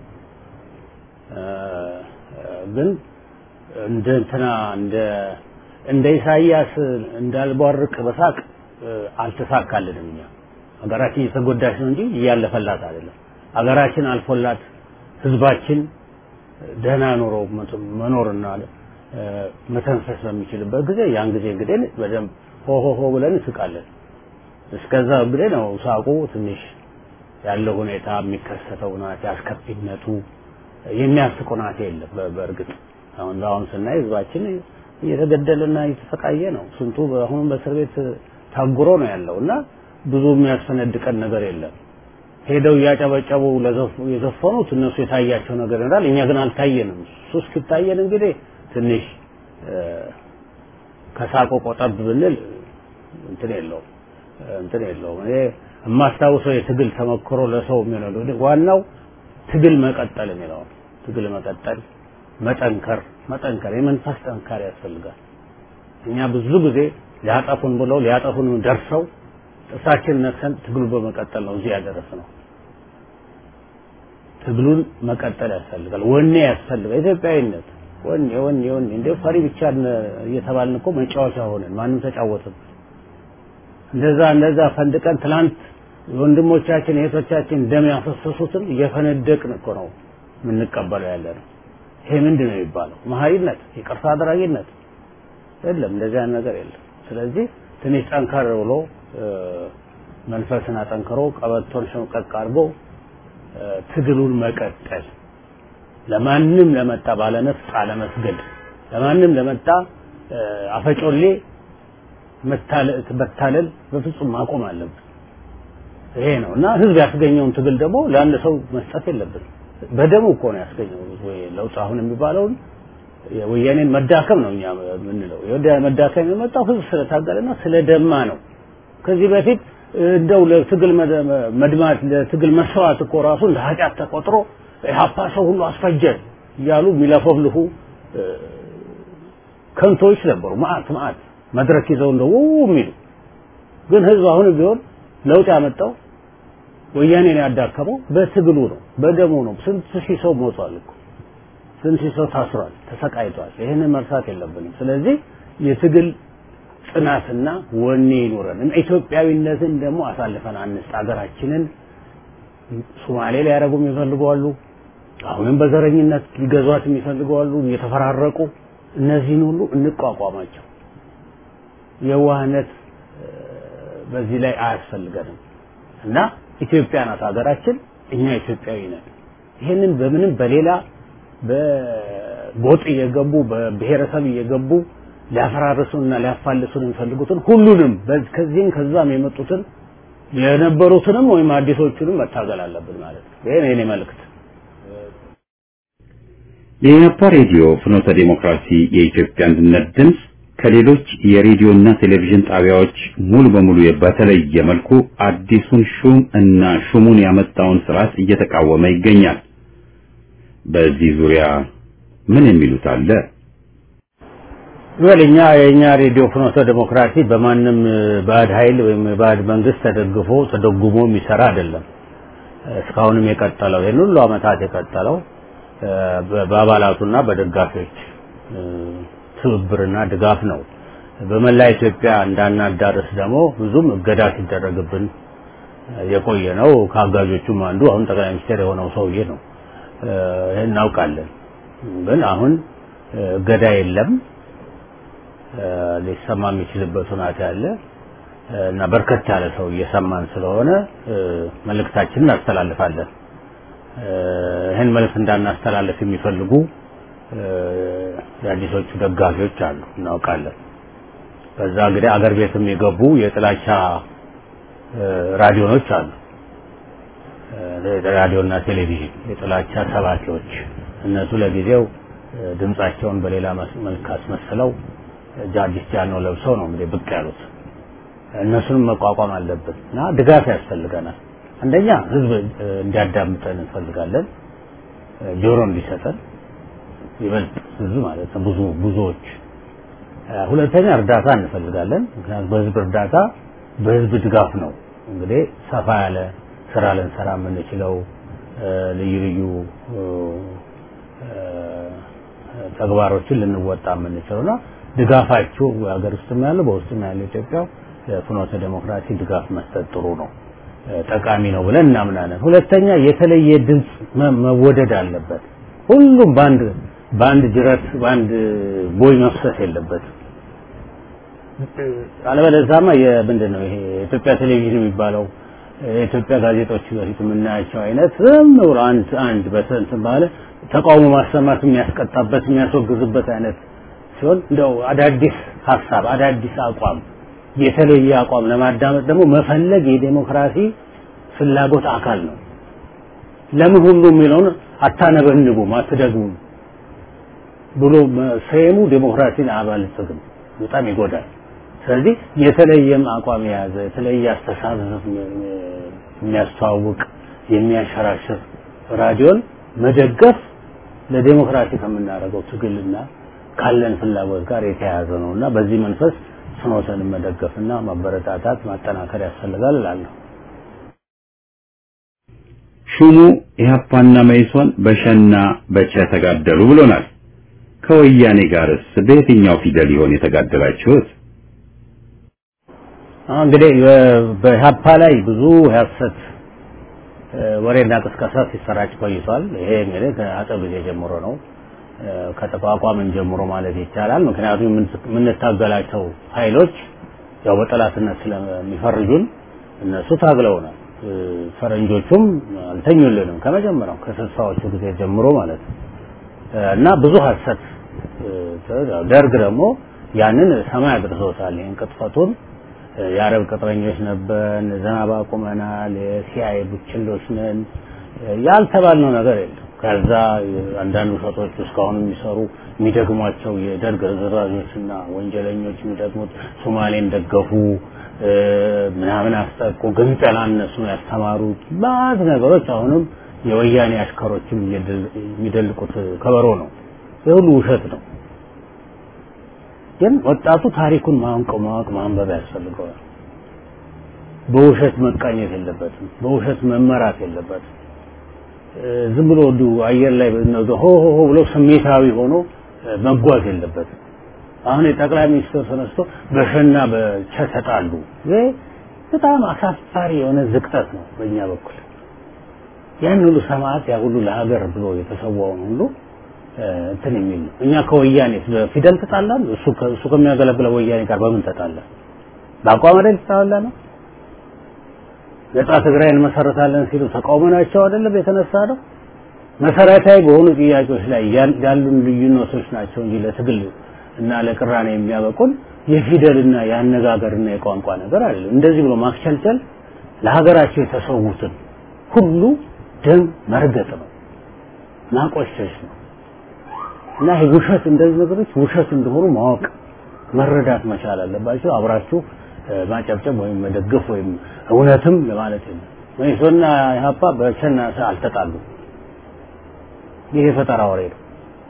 ግን እንደ እንትና እንደ እንደ ኢሳይያስ እንዳልቧርቅ በሳቅ አልተሳካልንም። እኛ ሀገራችን እየተጎዳች ነው እንጂ እያለፈላት አይደለም። ሀገራችን አልፎላት ህዝባችን ደህና ኑሮ መኖርና መተንፈስ በሚችልበት ጊዜ ያን ጊዜ እንግዲህ በደንብ ሆ ሆ ሆ ብለን እንስቃለን። እስከዛ እንግዲህ ነው ሳቁ ትንሽ ያለው ሁኔታ የሚከሰተው ናት አስከፊነቱ የሚያስቅ ናት የለም። በእርግጥ አሁን በአሁን ስናይ ህዝባችን እየተገደለና እየተሰቃየ ነው። ስንቱ አሁን በእስር ቤት ታጉሮ ነው ያለው እና ብዙ የሚያስፈነድቀን ነገር የለም። ሄደው እያጨበጨቡ የዘፈኑት እነሱ የታያቸው ነገር ይኖራል። እኛ ግን አልታየንም። እሱ እስኪታየን እንግዲህ ትንሽ ከሳቆ ቆጠብ ብንል እንትን የለውም እንትን የለውም። እኔ የማስታውሰው የትግል ተመክሮ ለሰው የሚሆነው ዋናው ትግል መቀጠል የሚለው ትግል መቀጠል፣ መጠንከር መጠንከር የመንፈስ ጠንካሪ ያስፈልጋል። እኛ ብዙ ጊዜ ሊያጠፉን ብለው ሊያጠፉን ደርሰው ጥርሳችን ነክሰን ትግሉ በመቀጠል ነው እዚህ ያደረስነው። ትግሉን መቀጠል ያስፈልጋል። ወኔ ያስፈልጋል። ኢትዮጵያዊነት ወኔ ወኔ ወኔ እንደ ፈሪ ብቻ እየተባልን እኮ መጫወቻ ሆነን ማንም ተጫወትም። እንደዛ እንደዛ ፈንድቀን ትላንት ወንድሞቻችን እህቶቻችን ደም ያፈሰሱትን እየፈነደቅን እኮ ነው የምንቀበለው ያለ ነው። ይሄ ምንድን ነው የሚባለው? መሀይነት፣ ይቅርታ አድራጊነት የለም። እንደዚህ አይነት ነገር የለም። ስለዚህ ትንሽ ጠንከር ብሎ መንፈስን አጠንክሮ ቀበቶን ሸምቀቅ አድርጎ ትግሉን መቀጠል ለማንም ለመጣ ባለነፍስ አለመስገድ፣ ለማንም ለመጣ አፈጮሌ መታለል በፍጹም ማቆም አለብን። ይሄ ነው እና ህዝብ ያስገኘውን ትግል ደግሞ ለአንድ ሰው መስጠት የለብንም። በደሙ እኮ ነው ያስገኘው ወይ ለውጥ አሁን የሚባለውን የወያኔን መዳከም ነው እኛ የምንለው። የወያኔ መዳከም የመጣው ህዝብ ስለታገለና ስለደማ ነው። ከዚህ በፊት እንደው ለትግል መድማት ለትግል መስዋዕት እኮ ራሱ እንደ ኃጢአት ተቆጥሮ ኢህአፓ ሰው ሁሉ አስፈጀ እያሉ የሚለፈፍልፉ ከንቶች ነበሩ። ማአት ማአት መድረክ ይዘው እንደው የሚሉ ግን ህዝብ አሁን ቢሆን ለውጥ ያመጣው ወያኔን ያዳከመው በትግሉ ነው፣ በደሙ ነው። ስንት ሺህ ሰው ሞቷል እኮ ስንት ሺህ ሰው ታስሯል፣ ተሰቃይቷል። ይህንን መርሳት የለብንም። ስለዚህ የትግል ጽናትና ወኔ ይኑረን። ኢትዮጵያዊነትን ደግሞ አሳልፈን አንስጥ። ሀገራችንን ሶማሌ ሊያደርጉ የሚፈልጉ አሉ። አሁንም በዘረኝነት ሊገዟት የሚፈልጉ አሉ፣ እየተፈራረቁ እነዚህን ሁሉ እንቋቋማቸው። የዋህነት በዚህ ላይ አያስፈልገንም እና ኢትዮጵያ ናት ሀገራችን፣ እኛ ኢትዮጵያዊ ነን። ይህንን በምንም በሌላ በጎጥ እየገቡ በብሔረሰብ እየገቡ ሊያፈራርሱንና ሊያፋልሱን የሚፈልጉትን ሁሉንም ከዚህም ከዛም የመጡትን የነበሩትንም ወይም አዲሶቹንም መታገል አለብን ማለት ነው። ይሄ ነው የኔ መልእክት። የኢህአፓ ሬዲዮ ፍኖተ ዴሞክራሲ የኢትዮጵያ አንድነት ድምፅ ከሌሎች የሬዲዮና ቴሌቪዥን ጣቢያዎች ሙሉ በሙሉ በተለየ መልኩ አዲሱን ሹም እና ሹሙን ያመጣውን ስርዓት እየተቃወመ ይገኛል። በዚህ ዙሪያ ምን የሚሉት አለ? ወል እኛ የኛ ሬዲዮ ፍኖተ ዴሞክራሲ በማንም ባዕድ ኃይል ወይም ባዕድ መንግስት ተደግፎ ተደጉሞ የሚሰራ አይደለም። እስካሁንም የቀጠለው ይህን ሁሉ አመታት የቀጠለው በአባላቱና በደጋፊዎች ትብብርና ድጋፍ ነው። በመላ ኢትዮጵያ እንዳናዳርስ ደግሞ ብዙም እገዳ ሲደረግብን የቆየ ነው። ከአጋዦቹም አንዱ አሁን ጠቅላይ ሚኒስትር የሆነው ሰውዬ ነው። ይህን እናውቃለን። ግን አሁን እገዳ የለም። ሊሰማ የሚችልበት ሁኔታ ያለ እና በርከት ያለ ሰው እየሰማን ስለሆነ መልእክታችንን እናስተላልፋለን። ይህን መልእክት እንዳናስተላልፍ የሚፈልጉ የአዲሶቹ ደጋፊዎች አሉ፣ እናውቃለን። በዛ እንግዲህ አገር ቤትም የገቡ የጥላቻ ራዲዮኖች አሉ፣ ራዲዮና ቴሌቪዥን የጥላቻ ሰባኪዎች። እነሱ ለጊዜው ድምጻቸውን በሌላ መልክ አስመስለው አዲስ ጃኖ ለብሰው ነው እንግዲህ ብቅ ያሉት። እነሱንም መቋቋም አለብን እና ድጋፍ ያስፈልገናል። አንደኛ ህዝብ እንዲያዳምጠን እንፈልጋለን፣ ጆሮ እንዲሰጠን ይበልጥ ህዝብ ማለት ነው ብዙ ብዙዎች። ሁለተኛ እርዳታ እንፈልጋለን። ምክንያቱም በህዝብ እርዳታ በህዝብ ድጋፍ ነው እንግዲህ ሰፋ ያለ ስራ ልንሰራ የምንችለው ልዩ ልዩ ተግባሮችን ልንወጣ የምንችለውና ድጋፋችሁ ሀገር ውስጥም ያለው በውስጥም ያለው ኢትዮጵያ ለፍኖተ ዴሞክራሲ ድጋፍ መስጠት ጥሩ ነው፣ ጠቃሚ ነው ብለን እናምናለን። ሁለተኛ የተለየ ድምፅ መወደድ አለበት። ሁሉም በአንድ በአንድ ጅረት በአንድ ቦይ መፍሰስ የለበትም። አለበለዚያማ የምንድን ነው ይሄ የኢትዮጵያ ቴሌቪዥን የሚባለው የኢትዮጵያ ጋዜጦች በፊት የምናያቸው አይነት ዝም ብሎ አንድ አንድ በስንት ባለ ተቃውሞ ማሰማት የሚያስቀጣበት የሚያስወግዝበት አይነት ሲሆን እንደው አዳዲስ ሀሳብ አዳዲስ አቋም የተለየ አቋም ለማዳመጥ ደግሞ መፈለግ የዴሞክራሲ ፍላጎት አካል ነው። ለምን ሁሉ የሚለውን አታነበንቡም፣ አትደግሙም ብሎ ሰየሙ ዴሞክራሲን አያበለጽግም፣ በጣም ይጎዳል። ስለዚህ የተለየም አቋም የያዘ የተለየ አስተሳሰብ የሚያስተዋውቅ የሚያሸራሽር ራዲዮን መደገፍ ለዴሞክራሲ ከምናደርገው ትግልና ካለን ፍላጎት ጋር የተያያዘ ነው እና በዚህ መንፈስ ፍኖተን መደገፍና ማበረታታት ማጠናከር ያስፈልጋል እላለሁ። ሹሙ ኢህአፓና መኢሶን በሸና በቸ ተጋደሉ ብሎናል። ከወያኔ ጋርስ በየትኛው ፊደል ይሆን የተጋደላችሁት? እንግዲህ በኢህአፓ ላይ ብዙ የሐሰት ወሬና ቅስቀሳ ሲሰራጭ ቆይቷል። ይሄ እንግዲህ ከአጼው ጊዜ ጀምሮ ነው ከተቋቋምን ጀምሮ ማለት ይቻላል። ምክንያቱም የምንታገላቸው ኃይሎች ያው በጠላትነት ስለሚፈርጁን እነሱ ታግለውናል። ፈረንጆቹም አልተኙልንም ከመጀመሪያው ከስልሳዎቹ ጊዜ ጀምሮ ማለት ነው እና ብዙ ሐሰት ደርግ ደግሞ ያንን ሰማይ አድርሶታል። ይህን ቅጥፈቱን የአረብ ቅጥረኞች ነበርን፣ ዝናብ አቁመናል፣ የሲአይኤ ቡችሎች ነን ያልተባልነው ነገር የለም። ከዛ አንዳንድ ውሸቶች እስካሁን የሚሰሩ የሚደግሟቸው የደርግ ርዝራዦችና ወንጀለኞች የሚደግሙት ሶማሌን ደገፉ ምናምን አስጠቁ፣ ግንጠላ እነሱ ያስተማሩት ባዝ ነገሮች አሁንም የወያኔ አሽከሮችም የሚደልቁት ከበሮ ነው። ይህ ሁሉ ውሸት ነው። ግን ወጣቱ ታሪኩን ማወቅ ማወቅ ማንበብ ያስፈልገዋል። በውሸት መቃኘት የለበትም። በውሸት መመራት የለበትም። ዝም ብሎ እንዲሁ አየር ላይ ሆ ሆ ሆ ብሎ ስሜታዊ ሆኖ መጓዝ የለበትም። አሁን የጠቅላይ ሚኒስትር ተነስቶ በሸና በቸ ተጣሉ። ይሄ በጣም አሳፋሪ የሆነ ዝቅጠት ነው በእኛ በኩል። ያን ሁሉ ሰማዕት ያ ሁሉ ለሀገር ብሎ የተሰዋውን ሁሉ እንትን የሚል ነው። እኛ ከወያኔ በፊደል ተጣላን። እሱ እሱ ከሚያገለግለው ወያኔ ጋር በምን ተጣላ? በአቋም አይደል ተጣላ ነው። ነጻ ትግራይ እንመሰረታለን ሲሉ ተቃውመናቸው አይደለም የተነሳ ነው። መሰረታዊ በሆኑ ጥያቄዎች ላይ ያሉን ልዩነቶች ናቸው እንጂ ለትግል እና ለቅራኔ የሚያበቁን የፊደልና የአነጋገርና የቋንቋ ነገር አይደለም። እንደዚህ ብሎ ማክቸልቸል ለሀገራቸው የተሰዉትን ሁሉ ደም መርገጥ ነው፣ ማቆሸሽ ነው። እና ይሄ ውሸት እንደዚህ ነገሮች ውሸት እንደሆኑ ማወቅ መረዳት መቻል አለባቸው። አብራችሁ ማጨብጨብ ወይም መደገፍ ወይም እውነትም ለማለት የለም። መኢሶንና ኢህአፓ በቸና አልተጣሉ። ይሄ ፈጠራ ወሬ ነው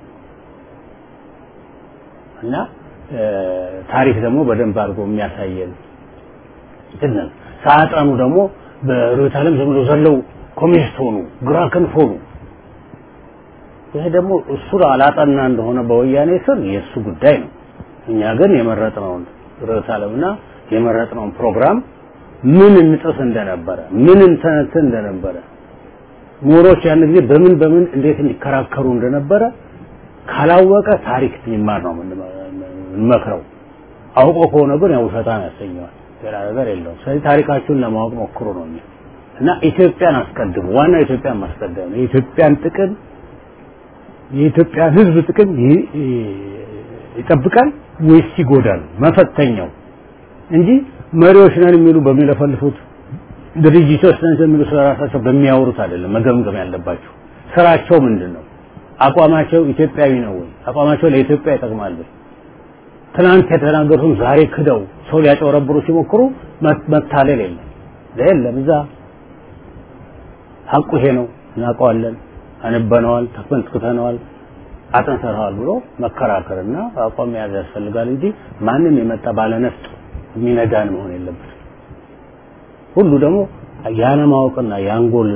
እና ታሪክ ደግሞ በደንብ አድርጎ የሚያሳየን እንትን ሳያጠኑ ደግሞ በርዕዮተ ዓለም ዝም ብሎ ዘለው ኮሚኒስት ሆኑ፣ ግራ ክንፍ ሆኑ። ይሄ ደግሞ እሱ አላጠና እንደሆነ በወያኔ ስር የእሱ ጉዳይ ነው። እኛ ግን የመረጥነውን ርዕዮተ ዓለምና የመረጥነውን ፕሮግራም ምን እንጥስ እንደነበረ ምን እንተነትን እንደነበረ ምሁሮች ያን ጊዜ በምን በምን እንዴት እንዲከራከሩ እንደነበረ ካላወቀ ታሪክ የሚማር ነው የምንመክረው። አውቆ ከሆነ ግን ያው ውሸታም ያሰኘዋል። ሌላ ነገር የለውም። ስለዚህ ታሪካችሁን ለማወቅ ሞክሩ ነው እና ኢትዮጵያን አስቀድሙ። ዋናው ኢትዮጵያን ማስቀደም ነው። የኢትዮጵያን ጥቅም የኢትዮጵያን ሕዝብ ጥቅም ይጠብቃል ወይስ ይጎዳል? መፈተኛው እንጂ መሪዎች ነን የሚሉ በሚለፈልፉት ድርጅቶች ነን የሚሉ ስለራሳቸው በሚያወሩት አይደለም መገምገም ያለባቸው። ስራቸው ምንድን ነው? አቋማቸው ኢትዮጵያዊ ነው ወይ? አቋማቸው ለኢትዮጵያ ይጠቅማል ወይ? ትናንት የተናገሩትን ዛሬ ክደው ሰው ሊያጨበረብሩ ሲሞክሩ መታለል የለም የለም። እዛ ሀቁ ይሄ ነው፣ እናውቀዋለን፣ አንበነዋል፣ ተፈንትክተነዋል፣ አጥንተነዋል ብሎ መከራከርና አቋም መያዝ ያስፈልጋል እንጂ ማንም የመጣ ባለነፍጥ የሚነዳን መሆን የለበትም። ሁሉ ደግሞ ያለማወቅና የአንጎል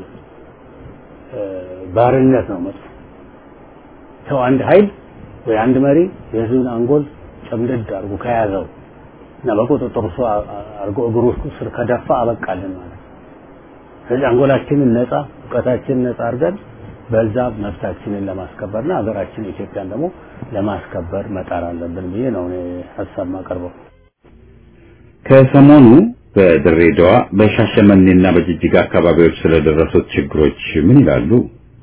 ባርነት ነው መጥፎ። ሰው አንድ ኃይል ወይ አንድ መሪ የህዝብን አንጎል ጨምደድ አድርጎ ከያዘው እና በቁጥጥሩ ስር አድርጎ እግሩ ስር ከደፋ አበቃልን ማለት ነው። ስለዚህ አንጎላችንን ነፃ እውቀታችንን ነፃ አድርገን በዛ መብታችንን ለማስከበርና ሀገራችን ኢትዮጵያን ደግሞ ለማስከበር መጣር አለብን ብዬ ነው እኔ ሀሳብ ማቀርበው። ከሰሞኑ በድሬዳዋ በሻሸመኔና በጅጅጋ አካባቢዎች ስለደረሱት ችግሮች ምን ይላሉ?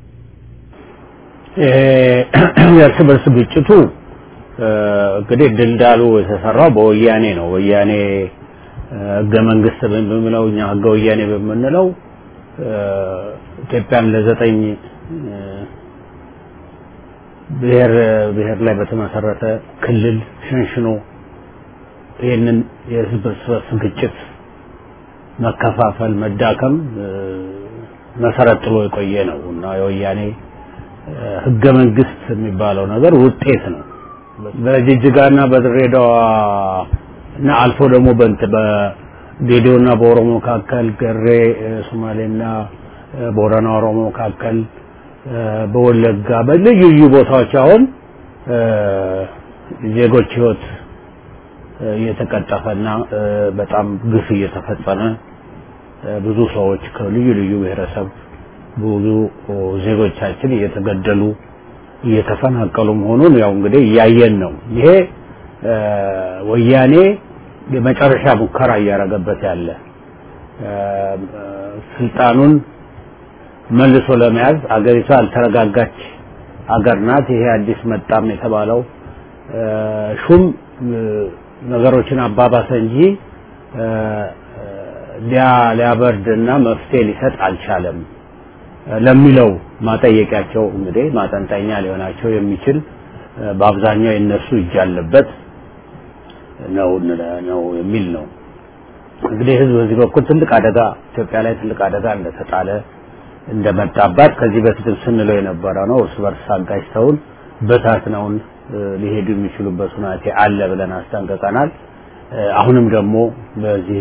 የእርስ በርስ ግጭቱ እንግዲህ ድልዳሉ የተሰራው በወያኔ ነው። ወያኔ ህገ መንግስት በምንለው እኛ ህገ ወያኔ በምንለው ኢትዮጵያን ለዘጠኝ ብሔር ብሔር ላይ በተመሰረተ ክልል ሸንሽኖ ይህንን የህዝብ እርስ በርስ ግጭት መከፋፈል፣ መዳከም መሰረት ጥሎ የቆየ ነው እና የወያኔ ህገ መንግስት የሚባለው ነገር ውጤት ነው። በጅጅጋና በድሬዳዋ እና አልፎ ደግሞ በእንት በጌዲዮና በኦሮሞ መካከል ገሬ ሶማሌና ቦረና ኦሮሞ መካከል በወለጋ በልዩ ልዩ ቦታዎች አሁን ዜጎች ህይወት እየተቀጠፈና በጣም ግፍ እየተፈጸመ ብዙ ሰዎች ከልዩ ልዩ ብሔረሰብ ብዙ ዜጎቻችን እየተገደሉ እየተፈናቀሉ መሆኑን ያው እንግዲህ እያየን ነው። ይሄ ወያኔ የመጨረሻ ሙከራ እያደረገበት ያለ ስልጣኑን መልሶ ለመያዝ አገሪቷ ያልተረጋጋች አገር ናት። ይሄ አዲስ መጣም የተባለው ሹም ነገሮችን አባባሰ እንጂ ሊያበርድና መፍትሄ ሊሰጥ አልቻለም ለሚለው ማጠየቂያቸው እንግዲህ ማጠንጠኛ ሊሆናቸው የሚችል በአብዛኛው የነሱ እጅ ያለበት ነው ነው የሚል ነው። እንግዲህ ህዝብ በዚህ በኩል ትልቅ አደጋ ኢትዮጵያ ላይ ትልቅ አደጋ እንደተጣለ እንደመጣባት ከዚህ በፊትም ስንለው የነበረ ነው። እርስ በርስ አጋጭተውን በታትነውን ሊሄዱ የሚችሉበት ሁናቴ አለ ብለን አስጠንቅቀናል። አሁንም ደግሞ በዚህ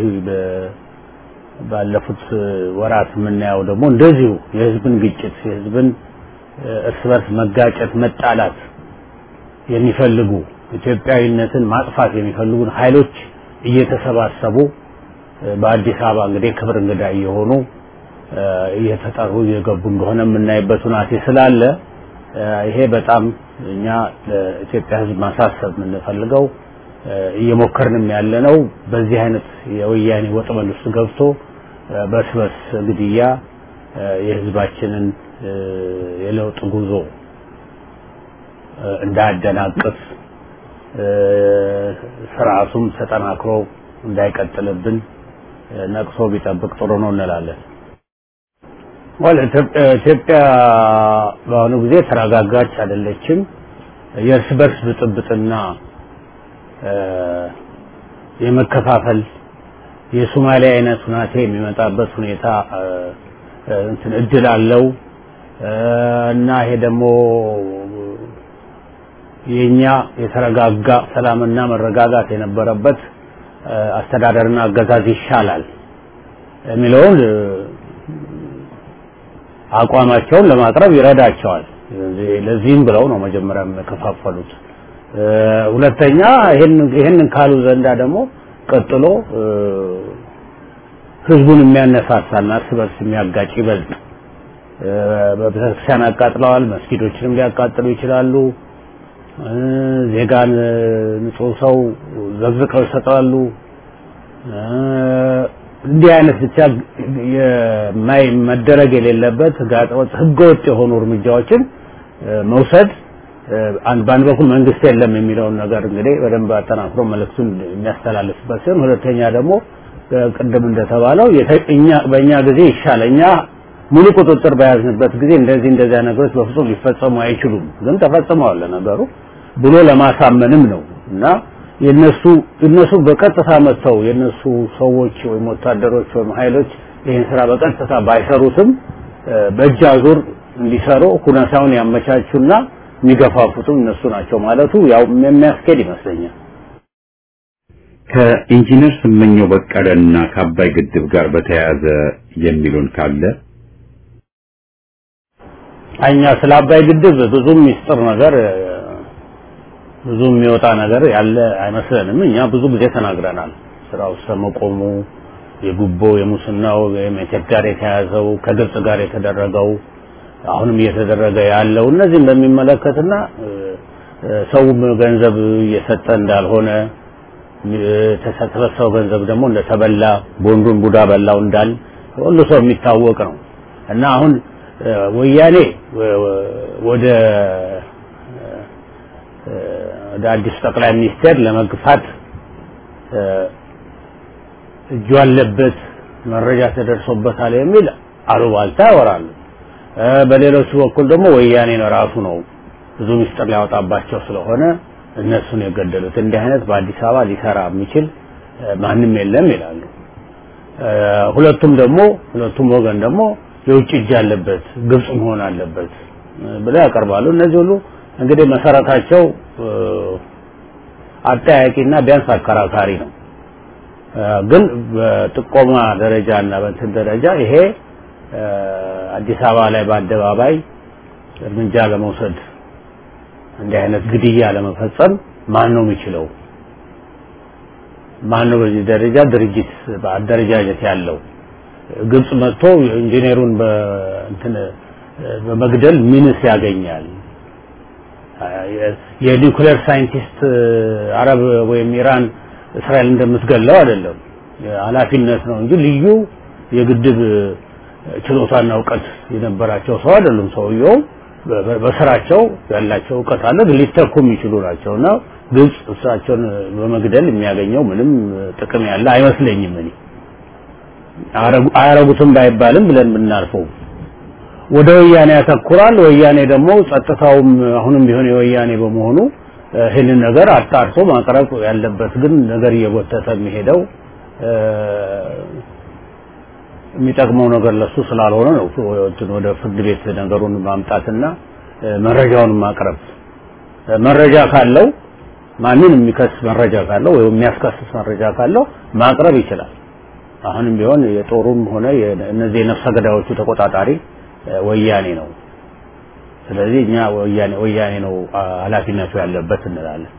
ባለፉት ወራት የምናየው ደግሞ እንደዚሁ የህዝብን ግጭት የህዝብን እርስ በርስ መጋጨት መጣላት የሚፈልጉ ኢትዮጵያዊነትን ማጥፋት የሚፈልጉን ኃይሎች እየተሰባሰቡ በአዲስ አበባ እንግዲህ ክብር እንግዳ እየሆኑ እየተጠሩ እየገቡ እንደሆነ የምናይበት ሁናቴ ስላለ ይሄ በጣም እኛ ለኢትዮጵያ ህዝብ ማሳሰብ የምንፈልገው እየሞከርንም ያለ ነው። በዚህ አይነት የወያኔ ወጥመድ ውስጥ ገብቶ በርስ በርስ ግድያ የህዝባችንን የለውጥ ጉዞ እንዳያደናቅፍ ስርዓቱም ተጠናክሮ እንዳይቀጥልብን ነቅሶ ቢጠብቅ ጥሩ ነው እንላለን። ወል ኢትዮጵያ በአሁኑ ጊዜ ተረጋጋች አይደለችም። የእርስ በርስ ብጥብጥና የመከፋፈል የሶማሊያ አይነት ሁናቴ የሚመጣበት ሁኔታ እንትን እድል አለው እና ይሄ ደግሞ የኛ የተረጋጋ ሰላምና መረጋጋት የነበረበት አስተዳደርና አገዛዝ ይሻላል የሚለውን አቋማቸውን ለማቅረብ ይረዳቸዋል። ለዚህም ብለው ነው መጀመሪያ የከፋፈሉት። ሁለተኛ ይህንን ካሉ ዘንዳ ደግሞ ቀጥሎ ህዝቡን የሚያነሳሳና እርስ በርስ የሚያጋጭ ይበልጥ በቤተክርስቲያን አቃጥለዋል። መስጊዶችንም ሊያቃጥሉ ይችላሉ። ዜጋን ንጹህ ሰው ዘግዝቀው ይሰጣሉ። እንዲህ አይነት ብቻ የማይ መደረግ የሌለበት ህገወጥ የሆኑ እርምጃዎችን መውሰድ በአንድ በኩል መንግስት የለም የሚለውን ነገር እንግዲህ በደንብ አጠናክሮ መልእክቱን የሚያስተላልፍበት ሲሆን፣ ሁለተኛ ደግሞ ቅድም እንደተባለው እኛ በእኛ ጊዜ ይሻል እኛ ሙሉ ቁጥጥር በያዝንበት ጊዜ እንደዚህ እንደዚያ ነገሮች በፍጹም ሊፈጸሙ አይችሉም፣ ግን ተፈጽመዋል ነገሩ ብሎ ለማሳመንም ነው እና የነሱ እነሱ በቀጥታ መጥተው የነሱ ሰዎች ወይም ወታደሮች ወይም ኃይሎች ይህን ስራ በቀጥታ ባይሰሩትም በእጅ አዙር እንዲሰሩ ሁኔታውን ያመቻቹና የሚገፋፉትም እነሱ ናቸው ማለቱ ያው የሚያስኬድ ይመስለኛል። ከኢንጂነር ስመኘው በቀለና ከአባይ ግድብ ጋር በተያያዘ የሚሉን ካለ እኛ ስለ አባይ ግድብ ብዙ ሚስጥር ነገር ብዙ የሚወጣ ነገር ያለ አይመስለንም። እኛ ብዙ ጊዜ ተናግረናል። ስራው ስለመቆሙ የጉቦ የሙስናው ወይም ኢትዮጵያ ጋር የተያዘው ከግብጽ ጋር የተደረገው አሁንም እየተደረገ ያለው እነዚህም በሚመለከትና ሰውም ገንዘብ እየሰጠ እንዳልሆነ የተሰበሰበው ገንዘብ ደግሞ እንደተበላ ቦንዱን ቡዳ በላው እንዳል ሁሉ ሰው የሚታወቅ ነው እና አሁን ወያኔ ወደ ወደ አዲሱ ጠቅላይ ሚኒስቴር ለመግፋት እጁ አለበት መረጃ ተደርሶበታል የሚል አሉባልታ ያወራሉ። በሌሎቹ በኩል ደግሞ ወያኔ ነው ራሱ ነው ብዙ ምስጢር ሊያወጣባቸው ስለሆነ እነሱን የገደሉት። እንዲህ አይነት በአዲስ አበባ ሊሰራ የሚችል ማንም የለም ይላሉ። ሁለቱም ደግሞ ሁለቱም ወገን ደግሞ የውጭ እጅ አለበት ግብጽ መሆን አለበት ብለው ያቀርባሉ። እነዚህ ሁሉ እንግዲህ መሰረታቸው አጠያቂና ቢያንስ አከራካሪ ነው። ግን በጥቆማ ደረጃ እና በእንትን ደረጃ ይሄ አዲስ አበባ ላይ በአደባባይ እርምጃ ለመውሰድ እንዲህ አይነት ግድያ ለመፈጸም ማን ነው የሚችለው? ማን ነው በዚህ ደረጃ ድርጅት በአደረጃጀት ያለው? ግብጽ መጥቶ ኢንጂነሩን በእንትን በመግደል ምንስ ያገኛል? የኒውክሌር ሳይንቲስት አረብ ወይም ኢራን እስራኤል እንደምትገለው አይደለም። ኃላፊነት ነው እንጂ ልዩ የግድብ ችሎታና እውቀት የነበራቸው ሰው አይደሉም። ሰውየው በስራቸው ያላቸው እውቀት አለ፣ ሊተኩ የሚችሉ ናቸውና ግብጽ እሳቸውን በመግደል የሚያገኘው ምንም ጥቅም ያለ አይመስለኝም። እኔ አያረጉትም ባይባልም ብለን ብናልፈው ወደ ወያኔ ያተኩራል። ወያኔ ደግሞ ጸጥታውም አሁንም ቢሆን የወያኔ በመሆኑ ይህንን ነገር አጣርቶ ማቅረብ ያለበት ግን ነገር እየጎተተ የሚሄደው የሚጠቅመው ነገር ለሱ ስላልሆነ ነው ወደ ፍርድ ቤት ነገሩን ማምጣትና መረጃውን ማቅረብ መረጃ ካለው ማንን የሚከስ መረጃ ካለው ወይም የሚያስከስስ መረጃ ካለው ማቅረብ ይችላል። አሁንም ቢሆን የጦሩም ሆነ እነዚህ የነፍሰ ገዳዮቹ ተቆጣጣሪ ወያኔ ነው። ስለዚህ እኛ ወያኔ ወያኔ ነው ኃላፊነቱ ያለበት እንላለን።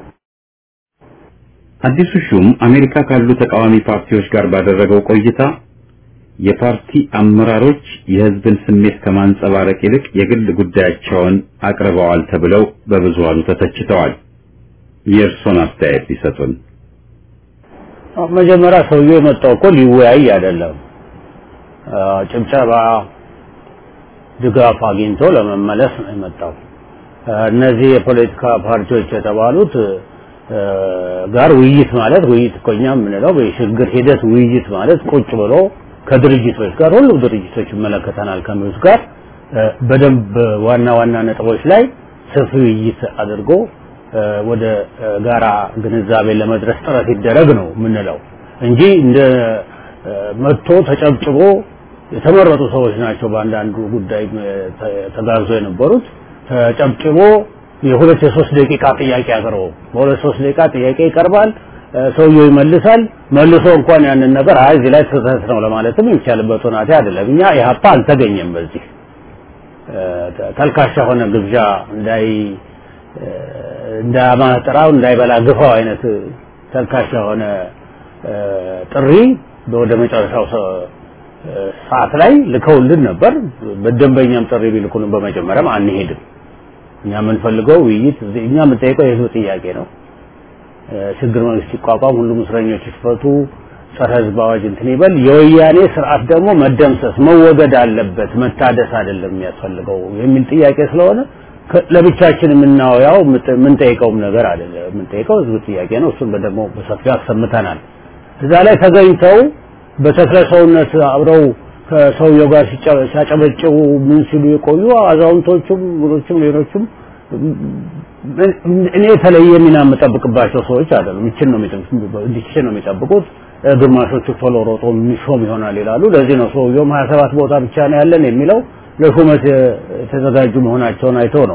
አዲሱ ሹም አሜሪካ ካሉ ተቃዋሚ ፓርቲዎች ጋር ባደረገው ቆይታ የፓርቲ አመራሮች የሕዝብን ስሜት ከማንጸባረቅ ይልቅ የግል ጉዳያቸውን አቅርበዋል ተብለው በብዙሃኑ ተተችተዋል። የእርሶን አስተያየት ሊሰጡን። መጀመሪያ ሰውየው የመጣው እኮ ሊወያይ አይደለም፣ ጭብጨባ ድጋፍ አግኝቶ ለመመለስ ነው የመጣው። እነዚህ የፖለቲካ ፓርቲዎች የተባሉት ጋር ውይይት ማለት ውይይት እኮ እኛ የምንለው በሽግግር ሂደት ውይይት ማለት ቁጭ ብሎ ከድርጅቶች ጋር ሁሉም ድርጅቶች ይመለከተናል ከሚሉት ጋር በደንብ ዋና ዋና ነጥቦች ላይ ሰፊ ውይይት አድርጎ ወደ ጋራ ግንዛቤ ለመድረስ ጥረት ይደረግ ነው የምንለው እንጂ እንደ መጥቶ ተጨብጭቦ የተመረጡ ሰዎች ናቸው በአንዳንዱ ጉዳይ ተጋርዞ የነበሩት ተጨብጭቦ የሁለት የሶስት ደቂቃ ጥያቄ አቅርበው በሁለት ሶስት ደቂቃ ጥያቄ ይቀርባል ሰውየው ይመልሳል መልሶ እንኳን ያንን ነገር አይ እዚህ ላይ ስህተት ነው ለማለትም የሚቻልበት ሁናቴ አይደለም እኛ ኢህአፓ አልተገኘም በዚህ ተልካሻ ሆነ ግብዣ እንዳይ እንዳማጥራው እንዳይበላ ግፋው አይነት ተልካሻ ሆነ ጥሪ ወደ መጨረሻው ሰዓት ላይ ልከውልን ነበር በደንበኛም ጥሪ ቢልኩንም በመጀመሪያም አንሄድም እኛ የምንፈልገው ውይይት እኛ የምንጠይቀው የህዝብ ጥያቄ ነው ሽግግር መንግስት ይቋቋም ሁሉም እስረኞች ይፈቱ ጸረ ህዝብ አዋጅ እንትን ይበል የወያኔ ስርዓት ደግሞ መደምሰስ መወገድ አለበት መታደስ አይደለም የሚያስፈልገው የሚል ጥያቄ ስለሆነ ለብቻችን የምናወያው የምንጠይቀውም ነገር አይደለም የምንጠይቀው ህዝብ ጥያቄ ነው እሱን ደግሞ በሰፊው አሰምተናል እዛ ላይ ተገኝተው በተክለ ሰውነት አብረው ከሰውየው ጋር ሲያጨበጭቡ ምን ሲሉ የቆዩ አዛውንቶቹም ምኖቹም ሌሎቹም እኔ የተለየ ሚና የምጠብቅባቸው ሰዎች አይደሉም ይችን ነው እንዲችን ነው የሚጠብቁት ግማሾቹ ቶሎ ሮጦ የሚሾም ይሆናል ይላሉ ለዚህ ነው ሰውየውም 27 ቦታ ብቻ ነው ያለን የሚለው ለሹመት የተዘጋጁ መሆናቸውን አይቶ ነው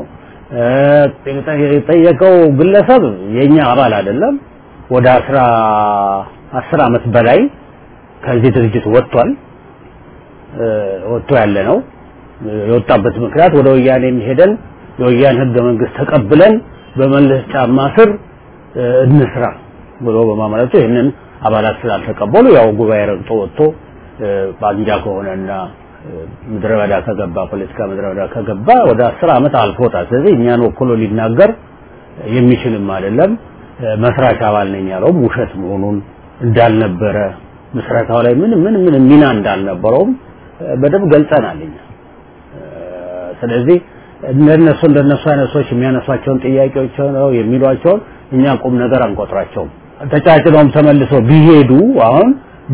የጠየቀው ግለሰብ የኛ አባል አይደለም ወደ አስራ አስር አመት በላይ ከዚህ ድርጅት ወጥቷል ወጥቶ ያለ ነው የወጣበት ምክንያት ወደ ወያኔ ሄደን የወያኔ ህገ መንግስት ተቀብለን በመለስ ጫማ ስር እንስራ ብሎ በማመለቱ ይህንን አባላት ስላልተቀበሉ ያው ጉባኤ ረግጦ ወጥቶ ባንጃ ከሆነና ምድረ በዳ ከገባ ፖለቲካ ምድረ በዳ ከገባ ወደ አስር አመት አልፎታል ስለዚህ እኛን ወክሎ ሊናገር የሚችልም አይደለም መስራች አባል ነኝ ያለውም ውሸት መሆኑን እንዳልነበረ ምስረታው ላይ ምን ምን ምን ሚና እንዳልነበረውም በደንብ ገልጸናል እኛ ስለዚህ እንደነሱ እንደነሱ አይነት ሰዎች የሚያነሷቸውን ጥያቄዎች ነው የሚሏቸውን እኛ ቁም ነገር አንቆጥራቸውም ተጫጭነውም ተመልሰው ቢሄዱ አሁን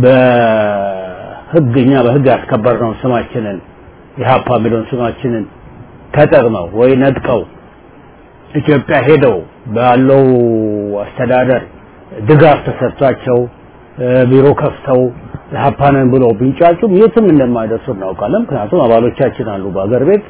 በህግ እኛ በህግ ያስከበርነው ስማችንን የሀፓ የሚለውን ስማችንን ተጠቅመው ወይ ነጥቀው ኢትዮጵያ ሄደው ባለው አስተዳደር ድጋፍ ተሰጥቷቸው ቢሮ ከፍተው ሀፓንን ብለው ቢንጫጩም የትም እንደማይደርሱ እናውቃለን ምክንያቱም አባሎቻችን አሉ በአገር ቤት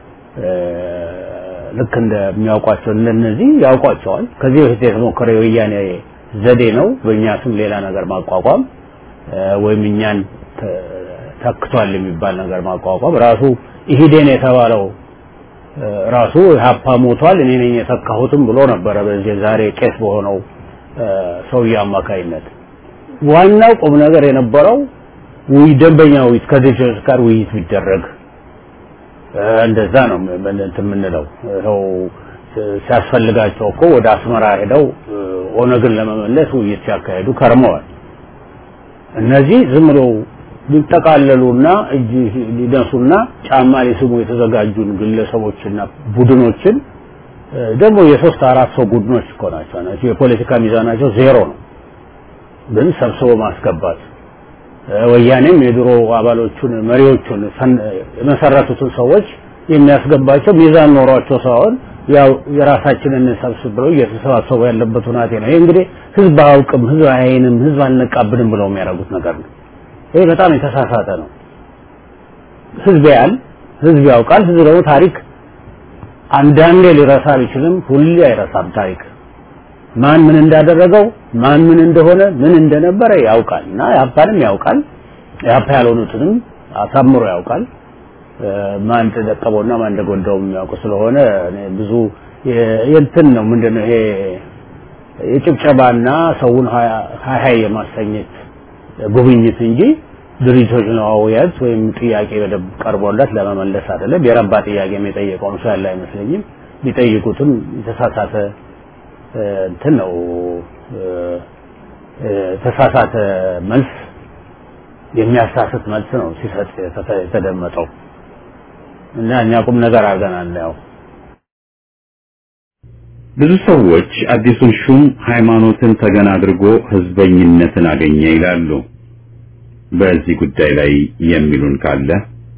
ልክ እንደሚያውቋቸው ለነዚህ ያውቋቸዋል ከዚህ በፊት የተሞከረ የወያኔ ዘዴ ነው በእኛ ስም ሌላ ነገር ማቋቋም ወይም እኛን ተክቷል የሚባል ነገር ማቋቋም ራሱ ኢሂዴን የተባለው ራሱ ሀፓ ሞቷል እኔ ነኝ የተካሁትም ብሎ ነበረ በዚህ ዛሬ ቄስ በሆነው ሰውዬ አማካይነት ዋናው ቁም ነገር የነበረው ውይ ደንበኛ ውይይት ከድርጅቶች ጋር ውይይት ቢደረግ እንደዛ ነው እንትን የምንለው ይኸው ሲያስፈልጋቸው እኮ ወደ አስመራ ሄደው ኦነግን ለመመለስ ውይይት ሲያካሄዱ ከርመዋል እነዚህ ዝም ብለው ሊጠቃለሉና እጅ ሊነሱና ጫማ ሊስሙ የተዘጋጁን ግለሰቦችና ቡድኖችን ደግሞ የሶስት አራት ሰው ቡድኖች እኮ ናቸው ናቸው የፖለቲካ ሚዛናቸው ዜሮ ነው። ግን ሰብስቦ ማስገባት ወያኔም የድሮ አባሎቹን መሪዎቹን የመሰረቱትን ሰዎች የሚያስገባቸው ሚዛን ኖሯቸው ሳይሆን ያው የራሳችንን ሰብስብ ብለው እየተሰባሰቡ ያለበት ሁናቴ ነው። ይሄ እንግዲህ ህዝብ አያውቅም፣ ህዝብ አያይንም፣ ህዝብ አልነቃብንም ብለው የሚያደርጉት ነገር ነው። ይሄ በጣም የተሳሳተ ነው። ህዝብ ያል ህዝብ ያውቃል። ህዝብ ደግሞ ታሪክ አንዳንዴ ሊረሳ ቢችልም ሁሌ አይረሳም። ታሪክ ማን ምን እንዳደረገው ማን ምን እንደሆነ ምን እንደነበረ ያውቃል እና ያፓንም ያውቃል ያፓ ያልሆኑትንም አሳምሮ ያውቃል። ማን እንደጠቀመውና ማን እንደጎዳው የሚያውቁ ስለሆነ ብዙ የእንትን ነው ምንድነው ይሄ የጭብጨባና ሰውን ሀይ ሀይ የማሰኘት ጉብኝት እንጂ ድርጅቶች ለማወያየት ወይም ጥያቄ በደንብ ቀርቦለት ለመመለስ አይደለም። የረባ ጥያቄ የጠየቀውም ሰው ያለ አይመስለኝም። ቢጠይቁትም የተሳሳተ እንትን ነው የተሳሳተ መልስ የሚያሳስት መልስ ነው ሲሰጥ የተደመጠው እና እኛ ቁም ነገር አድርገናል ያው ብዙ ሰዎች አዲሱን ሹም ሃይማኖትን ተገን አድርጎ ህዝበኝነትን አገኘ ይላሉ። በዚህ ጉዳይ ላይ የሚሉን ካለ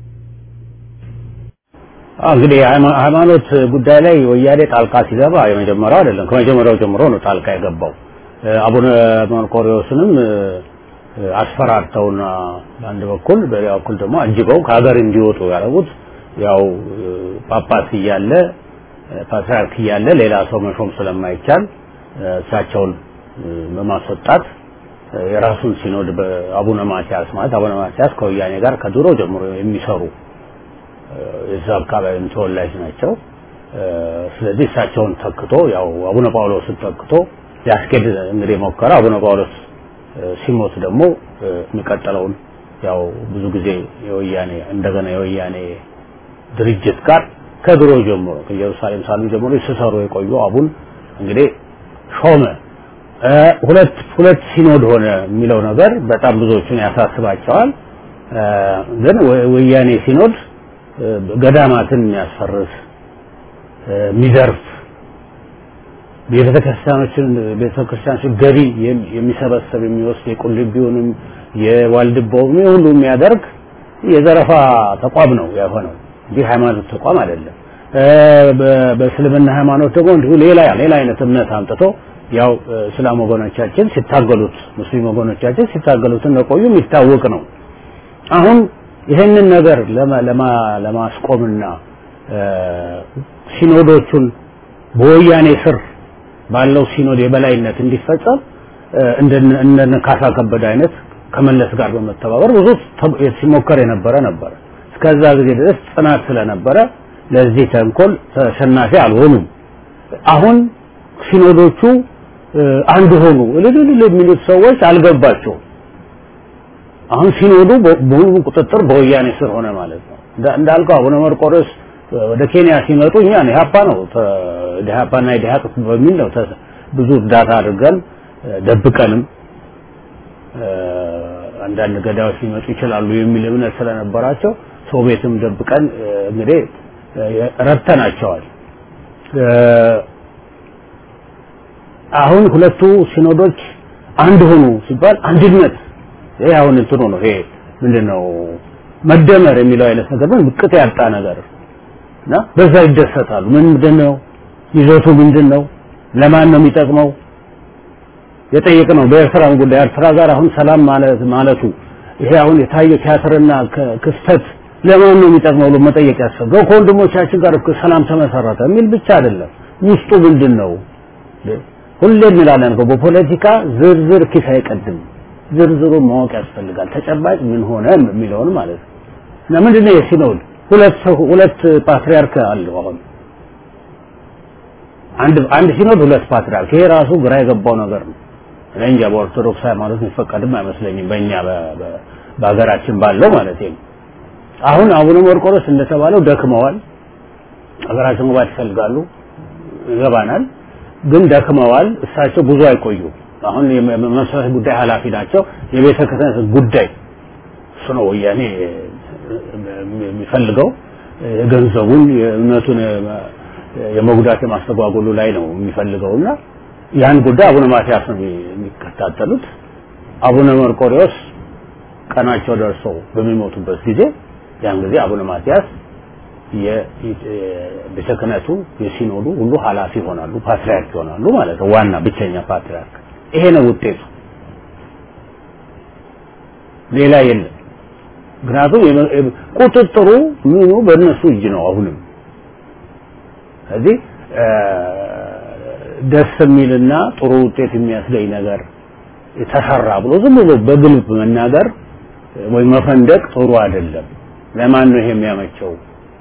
እንግዲህ ሃይማኖት ጉዳይ ላይ ወያኔ ጣልቃ ሲገባ የመጀመሪያው አይደለም። ከመጀመሪያው ጀምሮ ነው ጣልቃ የገባው። አቡነ መርቆሪዎስንም አስፈራርተውና በአንድ በኩል በሌላ በኩል ደግሞ አጅበው ከሀገር እንዲወጡ ያደረጉት ያው ጳጳስ እያለ ፓትርያርክ እያለ ሌላ ሰው መሾም ስለማይቻል እሳቸውን በማስወጣት የራሱን ሲኖድ በአቡነ ማቲያስ ማለት አቡነ ማቲያስ ከወያኔ ጋር ከድሮ ጀምሮ የሚሰሩ የዛ አካባቢም ተወላጅ ናቸው። ስለዚህ እሳቸውን ተክቶ ያው አቡነ ጳውሎስን ተክቶ ሊያስኬድ እንግዲህ ሞከረ። አቡነ ጳውሎስ ሲሞት ደግሞ የሚቀጥለውን ያው ብዙ ጊዜ የወያኔ እንደገና የወያኔ ድርጅት ጋር ከድሮ ጀምሮ ከኢየሩሳሌም ሳሉ ጀምሮ ሲሰሩ የቆዩ አቡን እንግዲህ ሾመ። ሁለት ሁለት ሲኖድ ሆነ የሚለው ነገር በጣም ብዙዎቹን ያሳስባቸዋል። ግን ወያኔ ሲኖድ ገዳማትን የሚያስፈርስ የሚዘርፍ ቤተክርስቲያኖችን ቤተክርስቲያኖችን ገቢ የሚሰበሰብ የሚወስድ የቁልቢውንም የዋልድባውም ሁሉ የሚያደርግ የዘረፋ ተቋም ነው የሆነው እንጂ ሃይማኖት ተቋም አይደለም። በእስልምና ሃይማኖት ደግሞ እንዲሁ ሌላ ሌላ አይነት እምነት አምጥቶ ያው እስላም ወገኖቻችን ሲታገሉት ሙስሊም ወገኖቻችን ሲታገሉት እንደቆዩ የሚታወቅ ነው። አሁን ይህንን ነገር ለማስቆምና ሲኖዶቹን በወያኔ ስር ባለው ሲኖድ የበላይነት እንዲፈጸም እንደነ ካሳ ከበደ አይነት ከመለስ ጋር በመተባበር ብዙ ሲሞከር የነበረ ነበረ። እስከዛ ጊዜ ድረስ ጽናት ስለነበረ ለዚህ ተንኮል ተሸናፊ አልሆኑም። አሁን ሲኖዶቹ አንድ ሆኑ እልልል የሚሉት ሰዎች አልገባቸውም። አሁን ሲኖዱ በሙሉ ቁጥጥር በወያኔ ስር ሆነ ማለት ነው። እንዳልከው አቡነ መርቆሬዎስ ወደ ኬንያ ሲመጡ እኛ ኢህአፓ ነው ኢህአፓና ኢህአቅ በሚል ነው ብዙ እርዳታ አድርገን ደብቀንም አንዳንድ ገዳዮች ሊመጡ ይችላሉ የሚል እምነት ስለነበራቸው ሰው ቤትም ደብቀን እንግዲህ ረድተናቸዋል። አሁን ሁለቱ ሲኖዶች አንድ ሆኑ ሲባል አንድነት ይሄ አሁን እንትኑ ነው ይሄ ምንድነው መደመር የሚለው አይነት ነገር ግን ቅጥ ያጣ ነገር እና በዛ ይደሰታሉ። ምንድነው ይዘቱ ምንድነው? ለማን ነው የሚጠቅመው? የጠየቅነው በኤርትራም ጉዳይ ኤርትራ ጋር አሁን ሰላም ማለት ማለቱ ይሄ አሁን የታየው ቲያትርና ክስተት ለማን ነው የሚጠቅመው ብሎ መጠየቅ ያስፈልገው። ከወንድሞቻችን ጋር እኮ ሰላም ተመሰረተ የሚል ብቻ አይደለም። ውስጡ ምንድን ነው? ሁሌ እንላለን እኮ በፖለቲካ ዝርዝር ኪስ አይቀድም። ዝርዝሩን ማወቅ ያስፈልጋል። ተጨባጭ ምን ሆነ የሚለውን ማለት ነው። እና ምንድነው የሲኖድ ሁለት ሰው ሁለት ፓትሪያርክ አለው አሁን አንድ አንድ ሲኖድ ሁለት ፓትሪያርክ ይሄ ራሱ ግራ የገባው ነገር ነው። እኔ እንጃ በኦርቶዶክስ ሃይማኖት የሚፈቀድም አይመስለኝም በእኛ በሀገራችን ባለው ማለት ነው። አሁን አቡነ መርቆሬዎስ እንደተባለው ደክመዋል። ሀገራችን መግባት ይፈልጋሉ፣ ይገባናል። ግን ደክመዋል። እሳቸው ብዙ አይቆዩም። አሁን የመሰረት ጉዳይ ኃላፊ ናቸው። የቤተ ክህነት ጉዳይ እሱ ነው ወያኔ የሚፈልገው የገንዘቡን የእምነቱን የመጉዳት የማስተጓጎሉ ላይ ነው የሚፈልገውና ያን ጉዳይ አቡነ ማትያስ ነው የሚከታተሉት። አቡነ መርቆሪዎስ ቀናቸው ደርሶ በሚሞቱበት ጊዜ ያን ጊዜ አቡነ ማትያስ የቤተ ክህነቱ የሲኖዱ ሁሉ ኃላፊ ይሆናሉ፣ ፓትርያርክ ይሆናሉ ማለት ነው። ዋና ብቸኛ ፓትርያርክ። ይሄ ነው ውጤቱ፣ ሌላ የለም። ምክንያቱም ቁጥጥሩ ምኑ በእነሱ እጅ ነው አሁንም። ስለዚህ ደስ የሚልና ጥሩ ውጤት የሚያስገኝ ነገር ተሰራ ብሎ ዝም ብሎ በግልብ መናገር ወይ መፈንደቅ ጥሩ አይደለም። ለማን ነው ይሄ የሚያመቸው?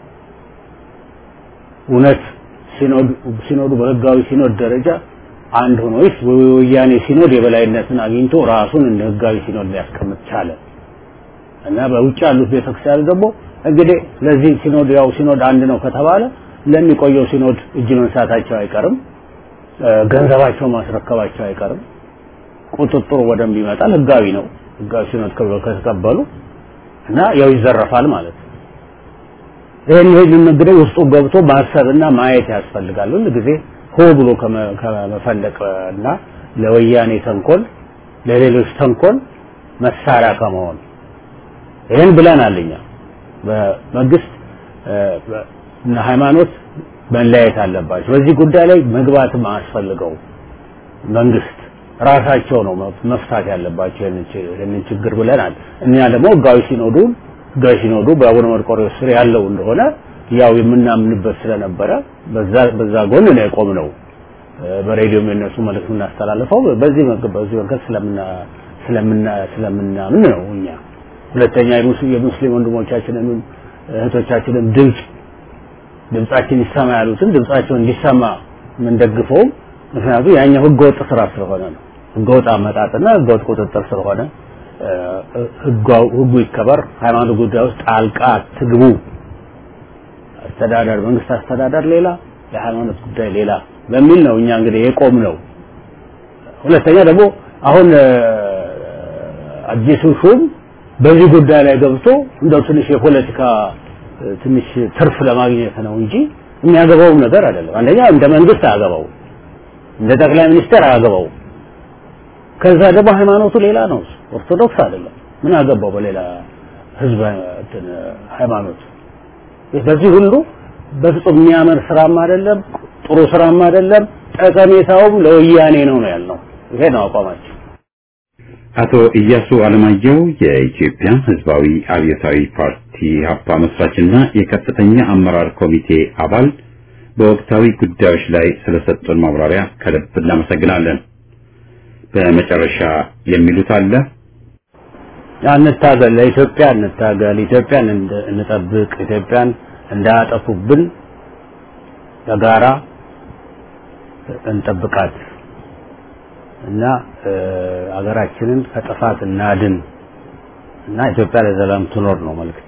እውነት ሲኖዱ በህጋዊ ሲኖድ ደረጃ አንድ ሆኖ ወይስ ወያኔ ሲኖድ የበላይነትን አግኝቶ ራሱን እንደ ህጋዊ ሲኖድ ሊያስቀምጥ ቻለ? እና በውጭ ያሉት ቤተክርስቲያን ደግሞ እንግዲህ ለዚህ ሲኖድ ያው ሲኖድ አንድ ነው ከተባለ ለሚቆየው ሲኖድ እጅ መንሳታቸው አይቀርም፣ ገንዘባቸው ማስረከባቸው አይቀርም። ቁጥጥሩ በደንብ ይመጣል። ህጋዊ ነው። ህጋዊ ሲኖድ ከተቀበሉ እና ያው ይዘረፋል ማለት ነው። ይህን ይህን እንግዲህ ውስጡ ገብቶ ማሰብና ማየት ያስፈልጋል። ሁል ጊዜ ሆ ብሎ ከመፈለቅ እና ለወያኔ ተንኮል፣ ለሌሎች ተንኮል መሳሪያ ከመሆን ይህን ብለናል እኛ በመንግስት እና ሃይማኖት መለያየት አለባቸው። በዚህ ጉዳይ ላይ መግባትም አያስፈልገው መንግስት ራሳቸው ነው መፍታት ያለባቸው ይህንን ችግር ብለናል። እኛ ደግሞ ህጋዊ ሲኖዱ ህጋዊ ሲኖዱ በአቡነ መርቆሬዎስ ስር ያለው እንደሆነ ያው የምናምንበት ስለነበረ በዛ በዛ ጎን ነው የቆምነው። በሬዲዮም የነሱ መልእክት የምናስተላልፈው በዚህ በዚህ መንገድ ስለምና ስለምና ስለምናምን ነው እኛ ሁለተኛ የሙስሊም ወንድሞቻችንን እህቶቻችንን ድምፅ ድምጻችን ይሰማ ያሉትን ድምጻቸው እንዲሰማ የምንደግፈውም ምክንያቱም ያኛው ህገወጥ ስራ ስለሆነ ነው። ህገወጥ አመጣጥና ህገወጥ ቁጥጥር ስለሆነ ህጉ ይከበር፣ ሃይማኖት ጉዳይ ውስጥ ጣልቃ ትግቡ። አስተዳደር መንግስት አስተዳደር ሌላ፣ የሃይማኖት ጉዳይ ሌላ በሚል ነው እኛ እንግዲህ የቆም ነው። ሁለተኛ ደግሞ አሁን አዲሱ ሹም በዚህ ጉዳይ ላይ ገብቶ እንደው ትንሽ የፖለቲካ ትንሽ ትርፍ ለማግኘት ነው እንጂ የሚያገባውም ነገር አይደለም። አንደኛ እንደ መንግስት አያገባው፣ እንደ ጠቅላይ ሚኒስትር አያገባው። ከዛ ደግሞ ሃይማኖቱ ሌላ ነው፣ ኦርቶዶክስ አይደለም። ምን አገባው በሌላ ህዝብ ሃይማኖት? በዚህ ሁሉ በፍጹም የሚያምር ስራም አይደለም፣ ጥሩ ስራም አይደለም። ጠቀሜታውም ለወያኔ ነው ነው ያልነው። ይሄ ነው አቋማችን። አቶ ኢያሱ አለማየሁ የኢትዮጵያ ህዝባዊ አብዮታዊ ፓርቲ ሀፓ መስራችና የከፍተኛ አመራር ኮሚቴ አባል በወቅታዊ ጉዳዮች ላይ ስለሰጡን ማብራሪያ ከልብ እናመሰግናለን። በመጨረሻ የሚሉት አለ? እንታገል፣ ለኢትዮጵያ እንታገል፣ ኢትዮጵያን እንጠብቅ፣ ኢትዮጵያን እንዳያጠፉብን በጋራ እንጠብቃት እና አገራችንን ከጥፋት እናድን እና ኢትዮጵያ ለዘላለም ትኖር ነው መልእክት